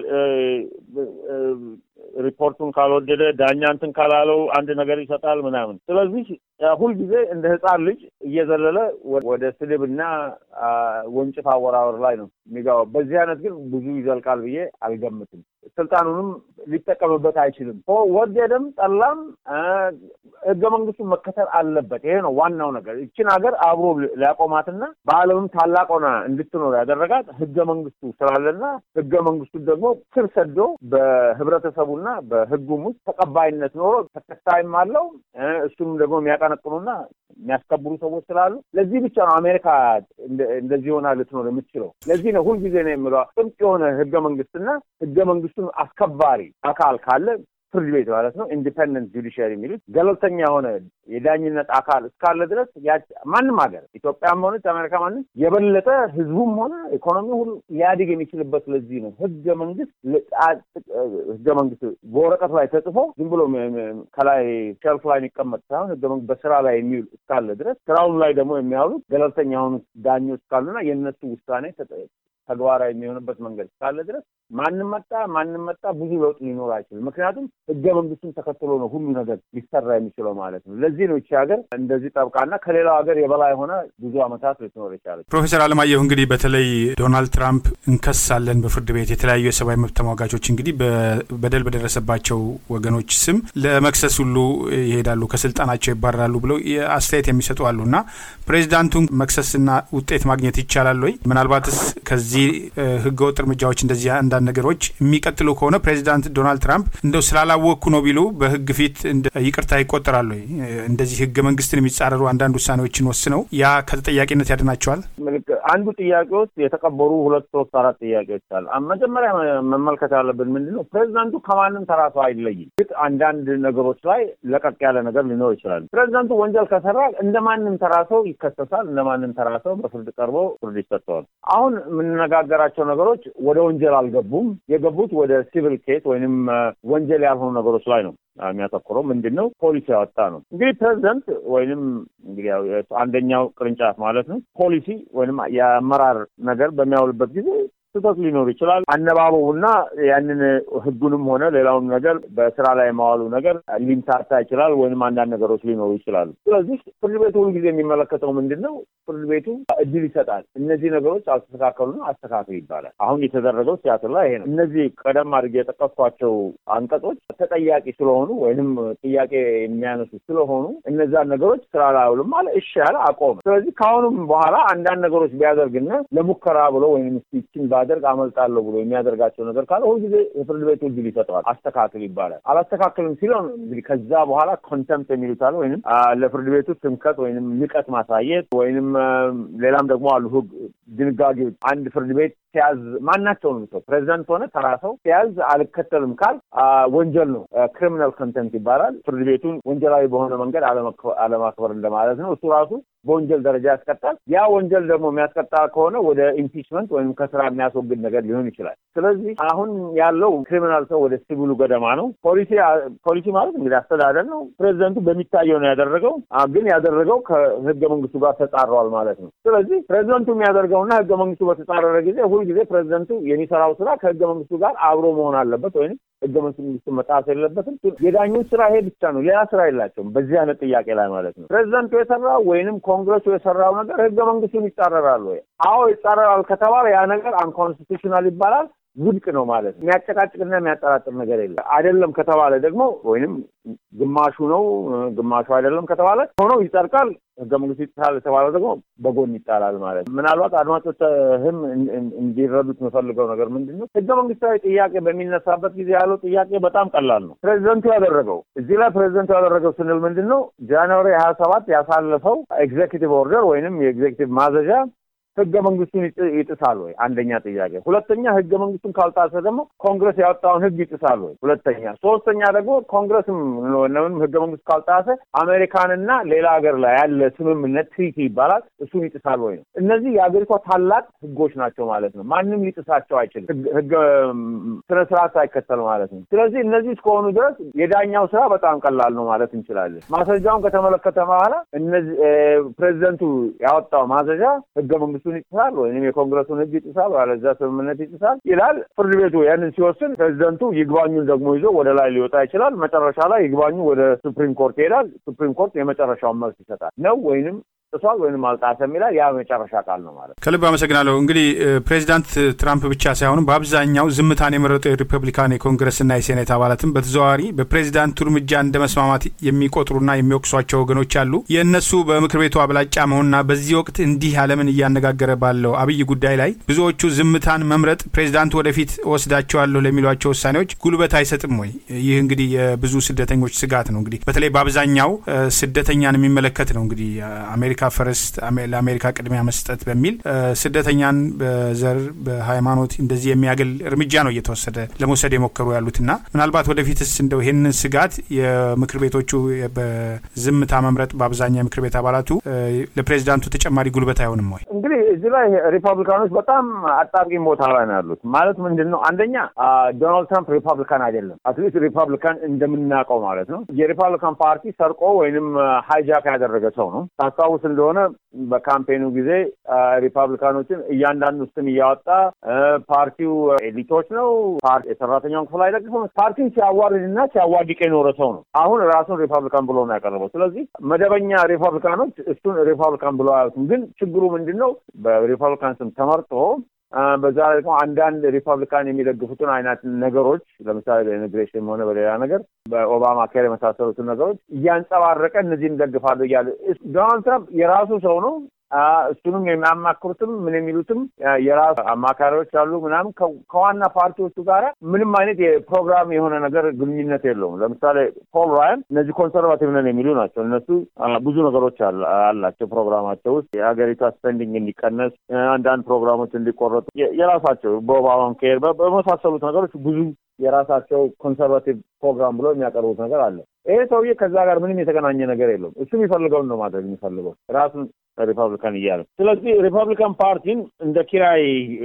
ሪፖርቱን ካልወደደ ዳኛ እንትን ካላለው አንድ ነገር ይሰጣል ምናምን። ስለዚህ ሁልጊዜ እንደ ሕፃን ልጅ እየዘለለ ወደ ስድብና ወንጭፍ አወራወር ላይ ነው የሚገባው። በዚህ አይነት ግን ብዙ ይዘልቃል ብዬ አልገምትም። ስልጣኑንም ሊጠቀምበት አይችልም። ወደደም ጠላም ህገ መንግስቱን መከተል አለበት። ይሄ ነው ዋናው ነገር። ይችን ሀገር አብሮ ሊያቆማትና በዓለምም ታላቅ ሆና እንድትኖር ያደረጋት ህገ መንግስቱ ስላለና ህገ መንግስቱ ደግሞ ስር ሰዶ በህብረተሰቡና በህጉም ውስጥ ተቀባይነት ኖሮ ተከታይም አለው። እሱንም ደግሞ የሚያቀነቅኑና የሚያስከብሩ ሰዎች ስላሉ ለዚህ ብቻ ነው አሜሪካ እንደዚህ ሆና ልትኖር የምትችለው። ለዚህ ነው ሁልጊዜ ነው የምለው ጥብቅ የሆነ ህገ መንግስትና ህገ መንግስቱን አስከባሪ አካል ካለ ፍርድ ቤት ማለት ነው። ኢንዲፐንደንት ጁዲሽሪ የሚሉት ገለልተኛ የሆነ የዳኝነት አካል እስካለ ድረስ ማንም ሀገር ኢትዮጵያም ሆነች አሜሪካ ማንም የበለጠ ህዝቡም ሆነ ኢኮኖሚ ሁሉ ሊያድግ የሚችልበት ለዚህ ነው ህገ መንግስት ህገ መንግስት በወረቀት ላይ ተጽፎ ዝም ብሎ ከላይ ሸልፍ ላይ የሚቀመጥ ሳይሆን ህገ መንግስት በስራ ላይ የሚውል እስካለ ድረስ ስራውን ላይ ደግሞ የሚያውሉት ገለልተኛ የሆኑት ዳኞች እስካሉና የእነሱ ውሳኔ ተግባራዊ የሚሆንበት መንገድ እስካለ ድረስ ማንም መጣ ማንም መጣ ብዙ ለውጥ ሊኖር አይችልም። ምክንያቱም ህገ መንግስቱን ተከትሎ ነው ሁሉ ነገር ሊሰራ የሚችለው ማለት ነው። ለዚህ ነው ይቺ ሀገር እንደዚህ ጠብቃና ከሌላው ሀገር የበላይ ሆነ ብዙ ዓመታት ልትኖር ይቻለች። ፕሮፌሰር አለማየሁ እንግዲህ በተለይ ዶናልድ ትራምፕ እንከሳለን በፍርድ ቤት የተለያዩ የሰብአዊ መብት ተሟጋቾች እንግዲህ በደል በደረሰባቸው ወገኖች ስም ለመክሰስ ሁሉ ይሄዳሉ፣ ከስልጣናቸው ይባረራሉ ብለው አስተያየት የሚሰጡ አሉ እና ፕሬዚዳንቱን መክሰስና ውጤት ማግኘት ይቻላል ወይ? ምናልባትስ ከዚህ ህገወጥ እርምጃዎች እንደዚህ አንዳንድ ነገሮች የሚቀጥሉ ከሆነ ፕሬዚዳንት ዶናልድ ትራምፕ እንደው ስላላወቅኩ ነው ቢሉ በህግ ፊት ይቅርታ ይቆጠራሉ ወይ? እንደዚህ ህገ መንግስትን የሚጻረሩ አንዳንድ ውሳኔዎችን ወስነው ያ ከተጠያቂነት ያድናቸዋል? አንዱ ጥያቄ ውስጥ የተቀበሩ ሁለት ሶስት አራት ጥያቄዎች አሉ። መጀመሪያ መመልከት ያለብን ምንድን ነው ፕሬዚዳንቱ ከማንም ተራ ሰው አይለይም። ግን አንዳንድ ነገሮች ላይ ለቀቅ ያለ ነገር ሊኖር ይችላል። ፕሬዚዳንቱ ወንጀል ከሰራ እንደ ማንም ተራ ሰው ይከሰሳል። እንደ ማንም ተራ ሰው በፍርድ ቀርቦ ፍርድ ይሰጠዋል። አሁን የምንነጋገራቸው ነገሮች ወደ ወንጀል አልገቡም። የገቡት ወደ ሲቪል ኬስ ወይንም ወንጀል ያልሆኑ ነገሮች ላይ ነው የሚያተኩረው ምንድን ነው ፖሊሲ ያወጣ ነው። እንግዲህ ፕሬዚደንት ወይንም እንግዲህ አንደኛው ቅርንጫፍ ማለት ነው ፖሊሲ ወይንም የአመራር ነገር በሚያውልበት ጊዜ ስህተት ሊኖር ይችላል። አነባበቡና ያንን ህጉንም ሆነ ሌላውን ነገር በስራ ላይ የማዋሉ ነገር ሊምታታ ይችላል፣ ወይም አንዳንድ ነገሮች ሊኖሩ ይችላሉ። ስለዚህ ፍርድ ቤቱ ሁልጊዜ የሚመለከተው ምንድን ነው? ፍርድ ቤቱ እድል ይሰጣል። እነዚህ ነገሮች አልተስተካከሉና አስተካክል ይባላል። አሁን የተደረገው ሲያትር ላይ ይሄ ነው። እነዚህ ቀደም አድርጌ የጠቀስኳቸው አንቀጾች ተጠያቂ ስለሆኑ ወይንም ጥያቄ የሚያነሱ ስለሆኑ እነዛን ነገሮች ስራ ላይ አውልም አለ። እሺ ያለ አቆመ። ስለዚህ ከአሁኑም በኋላ አንዳንድ ነገሮች ቢያደርግና ለሙከራ ብሎ ወይም ስቲችን ባደርግ አመልጣለሁ ብሎ የሚያደርጋቸው ነገር ካለ ሁልጊዜ የፍርድ ቤቱ እድል ይሰጠዋል። አስተካክል ይባላል። አላስተካክልም ሲለው እንግዲህ ከዛ በኋላ ኮንተምፕት የሚሉት አለ ወይም ለፍርድ ቤቱ ትምከት ወይም ንቀት ማሳየት ወይንም ሌላም ደግሞ አሉ ህግ ድንጋጌዎች አንድ ፍርድ ቤት ሲያዝ ማናቸውንም ሰው ፕሬዚዳንት ሆነ ተራ ሰው ሲያዝ አልከተልም ካል ወንጀል ነው። ክሪሚናል ኮንተምፕት ይባላል። ፍርድ ቤቱን ወንጀላዊ በሆነ መንገድ አለማክበር እንደማለት ነው። እሱ ራሱ በወንጀል ደረጃ ያስቀጣል። ያ ወንጀል ደግሞ የሚያስቀጣ ከሆነ ወደ ኢምፒችመንት ወይም ከስራ የሚያስወግድ ነገር ሊሆን ይችላል። ስለዚህ አሁን ያለው ክሪሚናል ሰው ወደ ሲቪሉ ገደማ ነው። ፖሊሲ ፖሊሲ ማለት እንግዲህ አስተዳደር ነው። ፕሬዚደንቱ በሚታየው ነው ያደረገው፣ ግን ያደረገው ከህገ መንግስቱ ጋር ተጻረዋል ማለት ነው። ስለዚህ ፕሬዚደንቱ የሚያደርገውና ህገ መንግስቱ በተጻረረ ጊዜ ሁልጊዜ ፕሬዚደንቱ የሚሰራው ስራ ከህገ መንግስቱ ጋር አብሮ መሆን አለበት ወይም ህገ መንግስቱ መጣስ የለበትም። የዳኞች ስራ ይሄ ብቻ ነው፣ ሌላ ስራ የላቸውም በዚህ አይነት ጥያቄ ላይ ማለት ነው። ፕሬዚደንቱ የሰራው ወይንም ኮንግረሱ የሰራው ነገር ህገ መንግስቱን ይጻረራል ወይ? አዎ ይጻረራል ከተባለ ያ ነገር አንኮንስቲቱሽናል ይባላል። ውድቅ ነው ማለት ነው። የሚያጨቃጭቅና የሚያጠራጥር ነገር የለም። አይደለም ከተባለ ደግሞ ወይንም ግማሹ ነው ግማሹ አይደለም ከተባለ ሆኖ ይጸድቃል። ህገ መንግስቱ ይጥሳል የተባለው ደግሞ በጎን ይጣላል ማለት ነው። ምናልባት አድማጮችህም እንዲረዱት የምፈልገው ነገር ምንድን ነው፣ ህገ መንግስታዊ ጥያቄ በሚነሳበት ጊዜ ያለው ጥያቄ በጣም ቀላል ነው። ፕሬዚደንቱ ያደረገው እዚህ ላይ ፕሬዚደንቱ ያደረገው ስንል ምንድን ነው ጃንዋሪ ሀያ ሰባት ያሳለፈው ኤግዜኪቲቭ ኦርደር ወይንም የኤግዜኪቲቭ ማዘዣ ህገ መንግስቱን ይጥሳል ወይ? አንደኛ ጥያቄ። ሁለተኛ ህገ መንግስቱን ካልጣሰ ደግሞ ኮንግረስ ያወጣውን ህግ ይጥሳል ወይ? ሁለተኛ። ሶስተኛ ደግሞ ኮንግረስም ምንም ህገ መንግስቱ ካልጣሰ አሜሪካንና ሌላ ሀገር ላይ ያለ ስምምነት ትሪቲ ይባላል እሱን ይጥሳል ወይ ነው። እነዚህ የሀገሪቷ ታላቅ ህጎች ናቸው ማለት ነው። ማንም ሊጥሳቸው አይችልም። ህገ ስነ ስርዓት ሳይከተል ማለት ነው። ስለዚህ እነዚህ እስከሆኑ ድረስ የዳኛው ስራ በጣም ቀላል ነው ማለት እንችላለን። ማስረጃውን ከተመለከተ በኋላ እነዚህ ፕሬዚደንቱ ያወጣው ማዘዣ ህገ መንግስቱ ይጥሳል ወይም የኮንግረሱን ህግ ይጥሳል፣ አለዚያ ስምምነት ይጥሳል ይላል። ፍርድ ቤቱ ያንን ሲወስን ፕሬዚደንቱ ይግባኙን ደግሞ ይዞ ወደ ላይ ሊወጣ ይችላል። መጨረሻ ላይ ይግባኙ ወደ ሱፕሪም ኮርት ይሄዳል። ሱፕሪም ኮርት የመጨረሻውን መልስ ይሰጣል ነው ወይንም ጥሷል ወይም አልጣሰም ይላል። ያ መጨረሻ ቃል ነው ማለት። ከልብ አመሰግናለሁ። እንግዲህ ፕሬዚዳንት ትራምፕ ብቻ ሳይሆኑ በአብዛኛው ዝምታን የመረጡ የሪፐብሊካን የኮንግረስና የሴኔት አባላትም በተዘዋዋሪ በፕሬዚዳንቱ እርምጃ እንደ መስማማት የሚቆጥሩና የሚወቅሷቸው ወገኖች አሉ። የእነሱ በምክር ቤቱ አብላጫ መሆንና በዚህ ወቅት እንዲህ ዓለምን እያነጋገረ ባለው አብይ ጉዳይ ላይ ብዙዎቹ ዝምታን መምረጥ ፕሬዚዳንቱ ወደፊት ወስዳቸዋለሁ ለሚሏቸው ውሳኔዎች ጉልበት አይሰጥም ወይ? ይህ እንግዲህ የብዙ ስደተኞች ስጋት ነው። እንግዲህ በተለይ በአብዛኛው ስደተኛን የሚመለከት ነው። እንግዲህ አሜሪካ ፈረስት ለአሜሪካ ቅድሚያ መስጠት በሚል ስደተኛን በዘር በሃይማኖት እንደዚህ የሚያገል እርምጃ ነው እየተወሰደ ለመውሰድ የሞከሩ ያሉትና ምናልባት ወደፊትስ እንደው ይህንን ስጋት የምክር ቤቶቹ በዝምታ መምረጥ በአብዛኛው የምክር ቤት አባላቱ ለፕሬዚዳንቱ ተጨማሪ ጉልበት አይሆንም ወይ? እንግዲህ እዚህ ላይ ሪፐብሊካኖች በጣም አጣብቂኝ ቦታ ላይ ነው ያሉት። ማለት ምንድን ነው? አንደኛ ዶናልድ ትራምፕ ሪፐብሊካን አይደለም። አትሊስት ሪፐብሊካን እንደምናውቀው ማለት ነው። የሪፐብሊካን ፓርቲ ሰርቆ ወይንም ሃይጃክ ያደረገ ሰው ነው። ታስታውስ እንደሆነ በካምፔኑ ጊዜ ሪፐብሊካኖችን እያንዳንዱ ስም እያወጣ ፓርቲው ኤሊቶች ነው፣ የሰራተኛውን ክፍል አይደግፍም፣ ፓርቲውን ሲያዋርድና ሲያዋድቅ የኖረ ሰው ነው። አሁን ራሱን ሪፐብሊካን ብሎ ነው ያቀረበው። ስለዚህ መደበኛ ሪፐብሊካኖች እሱን ሪፐብሊካን ብሎ አያዩትም። ግን ችግሩ ምንድን ነው? በሪፐብሊካን ስም ተመርጦ በዛ ላይ ደግሞ አንዳንድ ሪፐብሊካን የሚደግፉትን አይነት ነገሮች ለምሳሌ በኢሚግሬሽን ሆነ በሌላ ነገር በኦባማ ኬር የመሳሰሉትን ነገሮች እያንጸባረቀ እነዚህን ደግፋለሁ እያለ ዶናልድ ትራምፕ የራሱ ሰው ነው። እሱንም የሚያማክሩትም ምን የሚሉትም የራሱ አማካሪዎች አሉ ምናምን ከዋና ፓርቲዎቹ ጋር ምንም አይነት የፕሮግራም የሆነ ነገር ግንኙነት የለውም። ለምሳሌ ፖል ራያን እነዚህ ኮንሰርቫቲቭ ነን የሚሉ ናቸው። እነሱ ብዙ ነገሮች አላቸው ፕሮግራማቸው ውስጥ የሀገሪቷ ስፔንዲንግ እንዲቀነስ፣ አንዳንድ ፕሮግራሞች እንዲቆረጡ የራሳቸው በኦባማ ኬር በመሳሰሉት ነገሮች ብዙ የራሳቸው ኮንሰርቫቲቭ ፕሮግራም ብሎ የሚያቀርቡት ነገር አለ። ይሄ ሰውዬ ከዛ ጋር ምንም የተገናኘ ነገር የለውም። እሱ የሚፈልገውን ነው ማድረግ የሚፈልገው ራሱን ሪፐብሊካን እያለ ስለዚህ ሪፐብሊካን ፓርቲን እንደ ኪራይ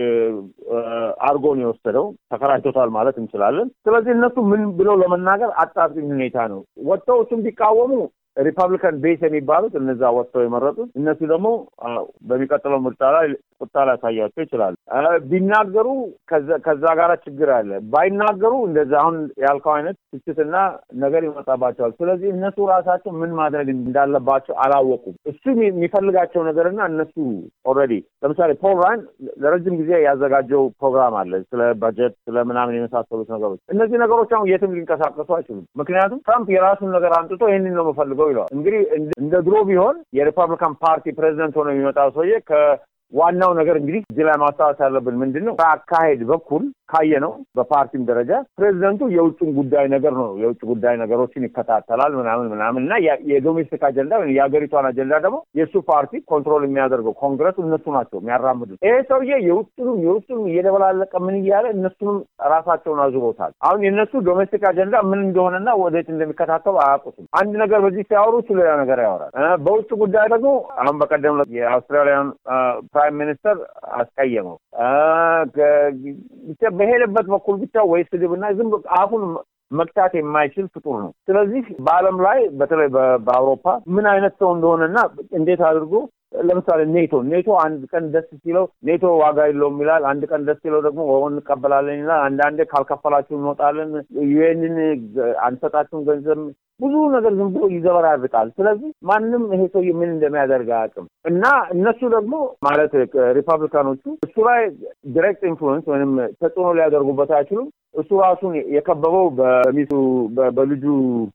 አርጎን የወሰደው ተከራይቶታል ማለት እንችላለን። ስለዚህ እነሱ ምን ብለው ለመናገር አጣብቂኝ ሁኔታ ነው። ወጥተው እሱም ቢቃወሙ ሪፐብሊካን ቤስ የሚባሉት እነዛ ወጥተው የመረጡት እነሱ ደግሞ በሚቀጥለው ምርጫ ላይ ቁጣ ሊያሳያቸው ይችላሉ። ቢናገሩ ከዛ ጋር ችግር አለ። ባይናገሩ እንደዛ አሁን ያልከው አይነት ትችትና ነገር ይመጣባቸዋል። ስለዚህ እነሱ ራሳቸው ምን ማድረግ እንዳለባቸው አላወቁም። እሱ የሚፈልጋቸው ነገርና እነሱ ኦልሬዲ ለምሳሌ ፖል ራያን ለረጅም ጊዜ ያዘጋጀው ፕሮግራም አለ ስለ በጀት ስለ ምናምን የመሳሰሉት ነገሮች። እነዚህ ነገሮች አሁን የትም ሊንቀሳቀሱ አይችሉም። ምክንያቱም ትራምፕ የራሱን ነገር አምጥቶ ይህንን ነው የምፈልገው ይለዋል። እንግዲህ እንደ ድሮ ቢሆን የሪፐብሊካን ፓርቲ ፕሬዚደንት ሆኖ የሚመጣው ሰውዬ ከዋናው ነገር እንግዲህ እዚህ ላይ ማስታወስ ያለብን ምንድን ነው ከአካሄድ በኩል ካየ ነው በፓርቲም ደረጃ ፕሬዚደንቱ የውጭን ጉዳይ ነገር ነው የውጭ ጉዳይ ነገሮችን ይከታተላል ምናምን ምናምን እና የዶሜስቲክ አጀንዳ ወይም የሀገሪቷን አጀንዳ ደግሞ የእሱ ፓርቲ ኮንትሮል የሚያደርገው ኮንግረስ እነሱ ናቸው የሚያራምዱት። ይሄ ሰውዬ የውጭንም የውጭንም እየደበላለቀ ምን እያለ እነሱንም ራሳቸውን አዙሮታል። አሁን የእነሱ ዶሜስቲክ አጀንዳ ምን እንደሆነና ወዴት እንደሚከታተሉ አያውቁትም። አንድ ነገር በዚህ ሲያወሩ እሱ ሌላ ነገር ያወራል። በውጭ ጉዳይ ደግሞ አሁን በቀደም የአውስትራሊያን ፕራይም ሚኒስተር አስቀየመው በሄደበት በኩል ብቻ ወይ ስድብና ዝም አፉን መቅጣት የማይችል ፍጡር ነው። ስለዚህ በዓለም ላይ በተለይ በአውሮፓ ምን አይነት ሰው እንደሆነና እንዴት አድርጎ ለምሳሌ ኔቶ ኔቶ አንድ ቀን ደስ ሲለው ኔቶ ዋጋ የለውም ይላል። አንድ ቀን ደስ ሲለው ደግሞ እንቀበላለን ይላል። አንዳንዴ ካልከፈላችሁ እንወጣለን፣ ዩኤንን አንሰጣችሁም ገንዘብ ብዙ ነገር ዝም ብሎ ይዘበራርቃል። ስለዚህ ማንም ይሄ ሰውዬ ምን እንደሚያደርግ አያውቅም እና እነሱ ደግሞ ማለት ሪፐብሊካኖቹ እሱ ላይ ዲሬክት ኢንፍሉዌንስ ወይም ተጽዕኖ ሊያደርጉበት አይችሉም። እሱ ራሱን የከበበው በሚስቱ በልጁ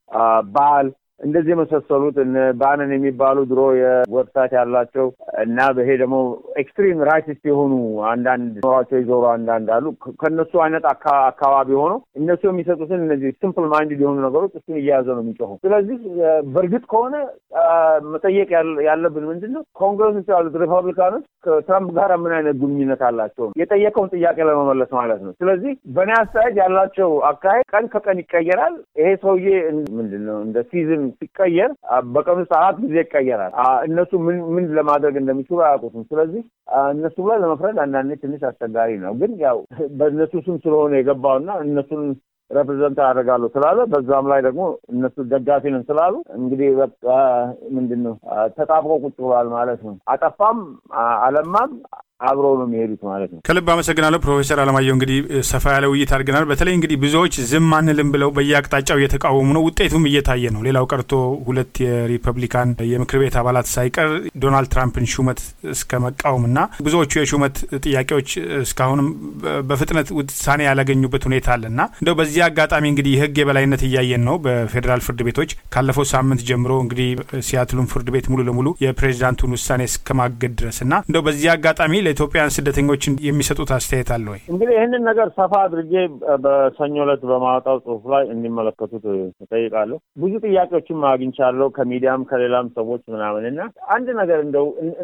ባል እንደዚህ የመሳሰሉት ባነን የሚባሉ ድሮ የዌብሳይት ያላቸው እና በይሄ ደግሞ ኤክስትሪም ራይቲስት የሆኑ አንዳንድ ኖሯቸው ይዞሩ አንዳንድ አሉ። ከእነሱ አይነት አካባቢ ሆኖ እነሱ የሚሰጡትን እነዚህ ሲምፕል ማይንድድ የሆኑ ነገሮች እሱን እየያዘ ነው የሚጮሁ። ስለዚህ በእርግጥ ከሆነ መጠየቅ ያለብን ምንድን ነው ኮንግረስ ውስጥ ያሉት ሪፐብሊካኖች ከትራምፕ ጋር ምን አይነት ግንኙነት አላቸው? የጠየቀውን ጥያቄ ለመመለስ ማለት ነው። ስለዚህ በእኔ አስተያየት ያላቸው አካሄድ ቀን ከቀን ይቀየራል። ይሄ ሰውዬ ምንድን ነው እንደ ሲዝን ሲቀየር በቀን ውስጥ አራት ጊዜ ይቀየራል። እነሱ ምን ምን ለማድረግ እንደሚችሉ አያውቁትም። ስለዚህ እነሱ ላይ ለመፍረድ አንዳንዴ ትንሽ አስቸጋሪ ነው። ግን ያው በእነሱ ስም ስለሆነ የገባውና እነሱን ሬፕሬዘንት አደርጋለሁ ስላለ በዛም ላይ ደግሞ እነሱ ደጋፊ ነን ስላሉ እንግዲህ በቃ ምንድን ነው ተጣብቆ ቁጭ ብሏል ማለት ነው። አጠፋም አለማም አብረው ነው የሚሄዱት ማለት ነው። ከልብ አመሰግናለሁ ፕሮፌሰር አለማየሁ። እንግዲህ ሰፋ ያለ ውይይት አድርገናል። በተለይ እንግዲህ ብዙዎች ዝም አንልም ብለው በየአቅጣጫው እየተቃወሙ ነው። ውጤቱም እየታየ ነው። ሌላው ቀርቶ ሁለት የሪፐብሊካን የምክር ቤት አባላት ሳይቀር ዶናልድ ትራምፕን ሹመት እስከ መቃወም እና ብዙዎቹ የሹመት ጥያቄዎች እስካሁንም በፍጥነት ውሳኔ ያላገኙበት ሁኔታ አለ እና እንደው በዚህ አጋጣሚ እንግዲህ የህግ የበላይነት እያየን ነው በፌዴራል ፍርድ ቤቶች ካለፈው ሳምንት ጀምሮ እንግዲህ ሲያትሉን ፍርድ ቤት ሙሉ ለሙሉ የፕሬዚዳንቱን ውሳኔ እስከማገድ ድረስ እና እንደው በዚህ አጋጣሚ ለኢትዮጵያውያን ስደተኞችን የሚሰጡት አስተያየት አለ ወይ? እንግዲህ ይህንን ነገር ሰፋ አድርጌ በሰኞ ዕለት በማወጣው ጽሁፍ ላይ እንዲመለከቱት እጠይቃለሁ። ብዙ ጥያቄዎችም አግኝቻለሁ ከሚዲያም ከሌላም ሰዎች ምናምን እና አንድ ነገር እንደው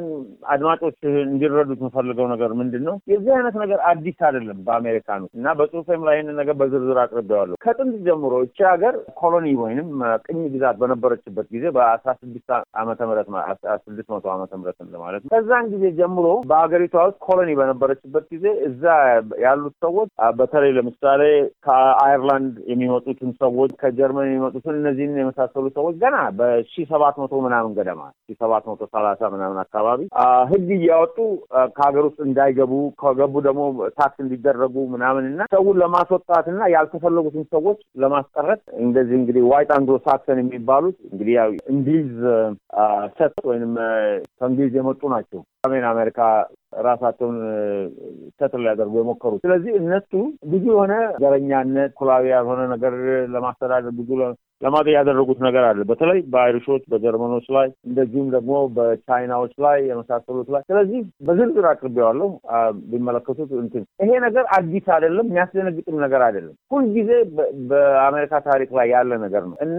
አድማጮች እንዲረዱት የምፈልገው ነገር ምንድን ነው የዚህ አይነት ነገር አዲስ አይደለም በአሜሪካኑ እና በጽሁፌም ላይ ይህንን ነገር በዝርዝር አቅርቤዋለሁ። ከጥንት ጀምሮ እቺ ሀገር ኮሎኒ ወይንም ቅኝ ግዛት በነበረችበት ጊዜ በአስራ ስድስት ዓመተ ምህረት ስድስት መቶ ዓመተ ምህረት ማለት ነው ከዛን ጊዜ ጀምሮ በሀገሪቷ ውስጥ ኮሎኒ በነበረችበት ጊዜ እዛ ያሉት ሰዎች በተለይ ለምሳሌ ከአየርላንድ የሚመጡትን ሰዎች ከጀርመን የሚመጡትን እነዚህን የመሳሰሉ ሰዎች ገና በሺ ሰባት መቶ ምናምን ገደማ ሺ ሰባት መቶ ሰላሳ ምናምን አካባቢ ህግ እያወጡ ከሀገር ውስጥ እንዳይገቡ ከገቡ ደግሞ ታክስ እንዲደረጉ ምናምን እና ሰውን ለማስወጣት እና ያልተፈለጉትን ሰዎች ለማስቀረት እንደዚህ እንግዲህ ዋይት አንግሎ ሳክሰን የሚባሉት እንግዲህ ያው እንግሊዝ ሰት ወይም ከእንግሊዝ የመጡ ናቸው። ሰሜን አሜሪካ ራሳቸውን ሰትል ሊያደርጉ የሞከሩት። ስለዚህ እነሱ ብዙ የሆነ ዘረኛነት፣ ኩላዊ ያልሆነ ነገር ለማስተዳደር ብዙ ለማድረግ ያደረጉት ነገር አለ። በተለይ በአይሪሾች፣ በጀርመኖች ላይ እንደዚሁም ደግሞ በቻይናዎች ላይ የመሳሰሉት ላይ። ስለዚህ በዝርዝር አቅርቤዋለሁ ቢመለከቱት። እንትን ይሄ ነገር አዲስ አይደለም፣ የሚያስደነግጥም ነገር አይደለም። ሁልጊዜ በአሜሪካ ታሪክ ላይ ያለ ነገር ነው እና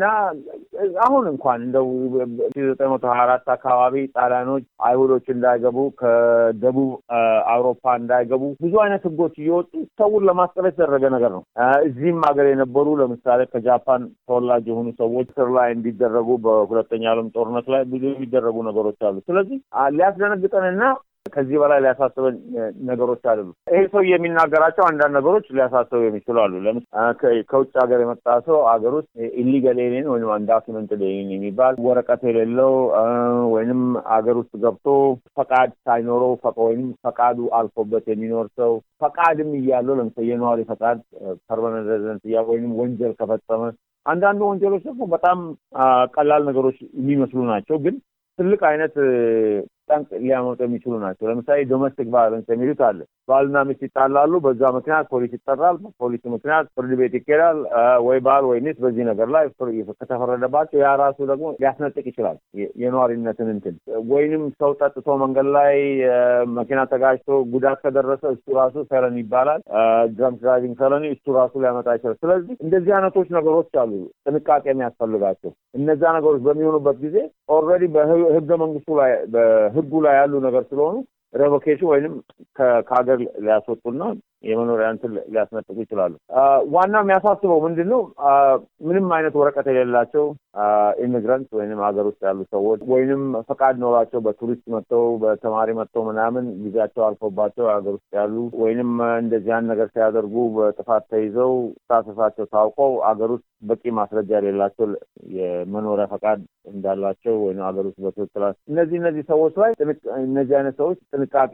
አሁን እንኳን እንደው ሺ ዘጠኝ መቶ ሀያ አራት አካባቢ ጣሊያኖች አይሁዶች እንዳይገቡ ከደቡብ አውሮፓ እንዳይገቡ ብዙ አይነት ህጎች እየወጡ ሰውን ለማስቀረት የተደረገ ነገር ነው። እዚህም ሀገር የነበሩ ለምሳሌ ከጃፓን ተወላጅ የሆኑ ሰዎች ስር ላይ እንዲደረጉ በሁለተኛ ዓለም ጦርነት ላይ ብዙ የሚደረጉ ነገሮች አሉ። ስለዚህ ሊያስደነግጠንና ከዚህ በላይ ሊያሳስበን ነገሮች አይደሉም። ይሄ ሰው የሚናገራቸው አንዳንድ ነገሮች ሊያሳስበው የሚችሉ አሉ። ከውጭ ሀገር የመጣ ሰው ሀገር ውስጥ ኢሊጋል ኤሊየን ወይም አንዳኪመንትድ ኤሊየን የሚባል ወረቀት የሌለው ወይንም ሀገር ውስጥ ገብቶ ፈቃድ ሳይኖረው ወይም ፈቃዱ አልፎበት የሚኖር ሰው ፈቃድም እያለው ለምሳሌ የነዋሪ ፈቃድ ፐርማነንት ሬዚደንት እያ ወይም ወንጀል ከፈጸመ አንዳንዱ ወንጀሎች ደግሞ በጣም ቀላል ነገሮች የሚመስሉ ናቸው ግን ትልቅ አይነት ጠንቅ ሊያመጡ የሚችሉ ናቸው። ለምሳሌ ዶሜስቲክ ቫዮለንስ የሚሉት አለ። ባልና ሚስት ይጣላሉ። በዛ ምክንያት ፖሊስ ይጠራል። በፖሊስ ምክንያት ፍርድ ቤት ይኬዳል። ወይ ባል ወይ ሚስት በዚህ ነገር ላይ ከተፈረደባቸው ያ ራሱ ደግሞ ሊያስነጥቅ ይችላል የነዋሪነትን እንትን ወይንም ሰው ጠጥቶ መንገድ ላይ መኪና ተጋጅቶ ጉዳት ከደረሰ እሱ ራሱ ፈረን ይባላል። ድራንክ ድራይቪንግ ፈረኒ እሱ ራሱ ሊያመጣ ይችላል። ስለዚህ እንደዚህ አይነቶች ነገሮች አሉ ጥንቃቄ የሚያስፈልጋቸው። እነዛ ነገሮች በሚሆኑበት ጊዜ ኦልሬዲ በህገ መንግስቱ ላይ ህጉ ላይ ያሉ ነገር ስለሆኑ ሬቮኬሽን ወይንም ከሀገር ሊያስወጡና የመኖሪያ እንትን ሊያስነጥቁ ይችላሉ። ዋናው የሚያሳስበው ምንድን ነው? ምንም አይነት ወረቀት የሌላቸው ኢሚግራንት ወይንም ሀገር ውስጥ ያሉ ሰዎች ወይንም ፈቃድ ኖሯቸው በቱሪስት መጥተው በተማሪ መጥተው ምናምን ጊዜያቸው አልፎባቸው ሀገር ውስጥ ያሉ ወይንም እንደዚህ ያን ነገር ሲያደርጉ በጥፋት ተይዘው ስታተሳቸው ታውቀው ሀገር ውስጥ በቂ ማስረጃ የሌላቸው የመኖሪያ ፈቃድ እንዳላቸው ወይም ሀገር ውስጥ በትክክል እነዚህ እነዚህ ሰዎች ላይ እነዚህ አይነት ሰዎች ጥንቃቄ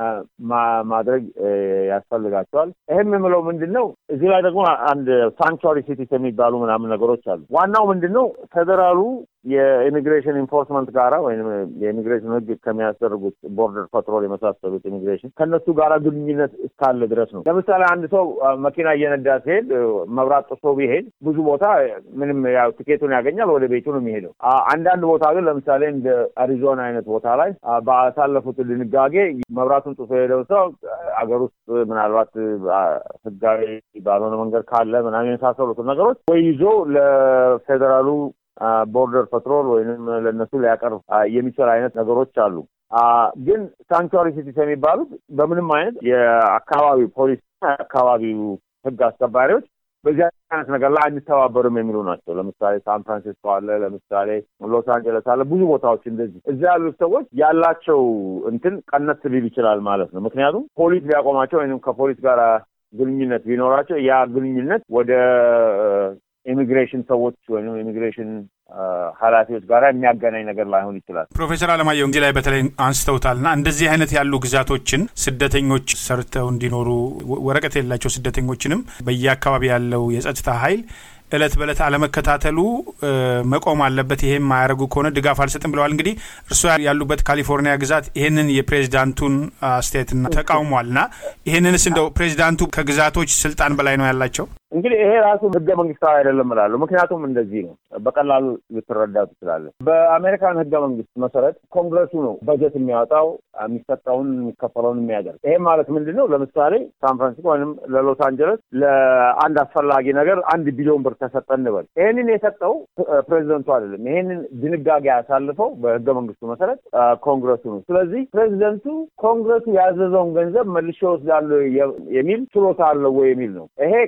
ማድረግ ያስፈልጋቸዋል። ይህም የምለው ምንድን ነው? እዚህ ላይ ደግሞ አንድ ሳንክቹዋሪ ሲቲስ የሚባሉ ምናምን ነገሮች አሉ። ዋናው ምንድን ነው? ፌዴራሉ የኢሚግሬሽን ኢንፎርስመንት ጋራ ወይም የኢሚግሬሽን ሕግ ከሚያስደርጉት ቦርደር ፓትሮል የመሳሰሉት ኢሚግሬሽን ከእነሱ ጋራ ግንኙነት እስካለ ድረስ ነው። ለምሳሌ አንድ ሰው መኪና እየነዳ ሲሄድ መብራት ጥሶ ቢሄድ ብዙ ቦታ ምንም ያው ትኬቱን ያገኛል፣ ወደ ቤቱ ነው የሚሄደው። አንዳንድ ቦታ ግን ለምሳሌ እንደ አሪዞና አይነት ቦታ ላይ ባሳለፉት ድንጋጌ መብራቱን ጥሶ የሄደው ሰው አገር ውስጥ ምናልባት ህጋዊ ባልሆነ መንገድ ካለ ምናምን የመሳሰሉትን ነገሮች ወይ ይዞ ለፌዴራሉ ቦርደር ፓትሮል ወይም ለእነሱ ሊያቀርብ የሚችል አይነት ነገሮች አሉ። ግን ሳንክቹዋሪ ሲቲስ የሚባሉት በምንም አይነት የአካባቢው ፖሊስ የአካባቢው ህግ አስከባሪዎች በዚህ አይነት ነገር ላይ አንተባበርም የሚሉ ናቸው። ለምሳሌ ሳን ፍራንሲስኮ አለ፣ ለምሳሌ ሎስ አንጀለስ አለ፣ ብዙ ቦታዎች እንደዚህ እዛ ያሉት ሰዎች ያላቸው እንትን ቀነስ ሊል ይችላል ማለት ነው። ምክንያቱም ፖሊስ ሊያቆማቸው ወይም ከፖሊስ ጋር ግንኙነት ቢኖራቸው ያ ግንኙነት ወደ ኢሚግሬሽን ሰዎች ወይም ኢሚግሬሽን ኃላፊዎች ጋር የሚያገናኝ ነገር ላይሆን ይችላል። ፕሮፌሰር አለማየሁ እንግዲህ ላይ በተለይ አንስተውታልና እንደዚህ አይነት ያሉ ግዛቶችን ስደተኞች ሰርተው እንዲኖሩ ወረቀት የሌላቸው ስደተኞችንም በየአካባቢ ያለው የጸጥታ ኃይል እለት በእለት አለመከታተሉ መቆም አለበት። ይሄም የማያደርጉ ከሆነ ድጋፍ አልሰጥም ብለዋል። እንግዲህ እርስዎ ያሉበት ካሊፎርኒያ ግዛት ይህንን የፕሬዚዳንቱን አስተያየትና ተቃውሟልና ይህንንስ እንደው ፕሬዚዳንቱ ከግዛቶች ስልጣን በላይ ነው ያላቸው? እንግዲህ ይሄ ራሱ ህገ መንግስታዊ አይደለም እላለሁ። ምክንያቱም እንደዚህ ነው፣ በቀላሉ ልትረዳው ትችላለህ። በአሜሪካን ህገ መንግስት መሰረት ኮንግረሱ ነው በጀት የሚያወጣው የሚሰጠውን የሚከፈለውን የሚያደርግ። ይሄ ማለት ምንድን ነው? ለምሳሌ ሳን ፍራንሲስኮ ወይም ለሎስ አንጀለስ ለአንድ አስፈላጊ ነገር አንድ ቢሊዮን ብር ተሰጠ እንበል። ይህንን የሰጠው ፕሬዚደንቱ አይደለም። ይሄንን ድንጋጌ ያሳልፈው በህገ መንግስቱ መሰረት ኮንግረሱ ነው። ስለዚህ ፕሬዚደንቱ ኮንግረሱ ያዘዘውን ገንዘብ መልሼ ወስዳለሁ የሚል ችሎታ አለው ወይ የሚል ነው። ይሄ ከአሁን በፊት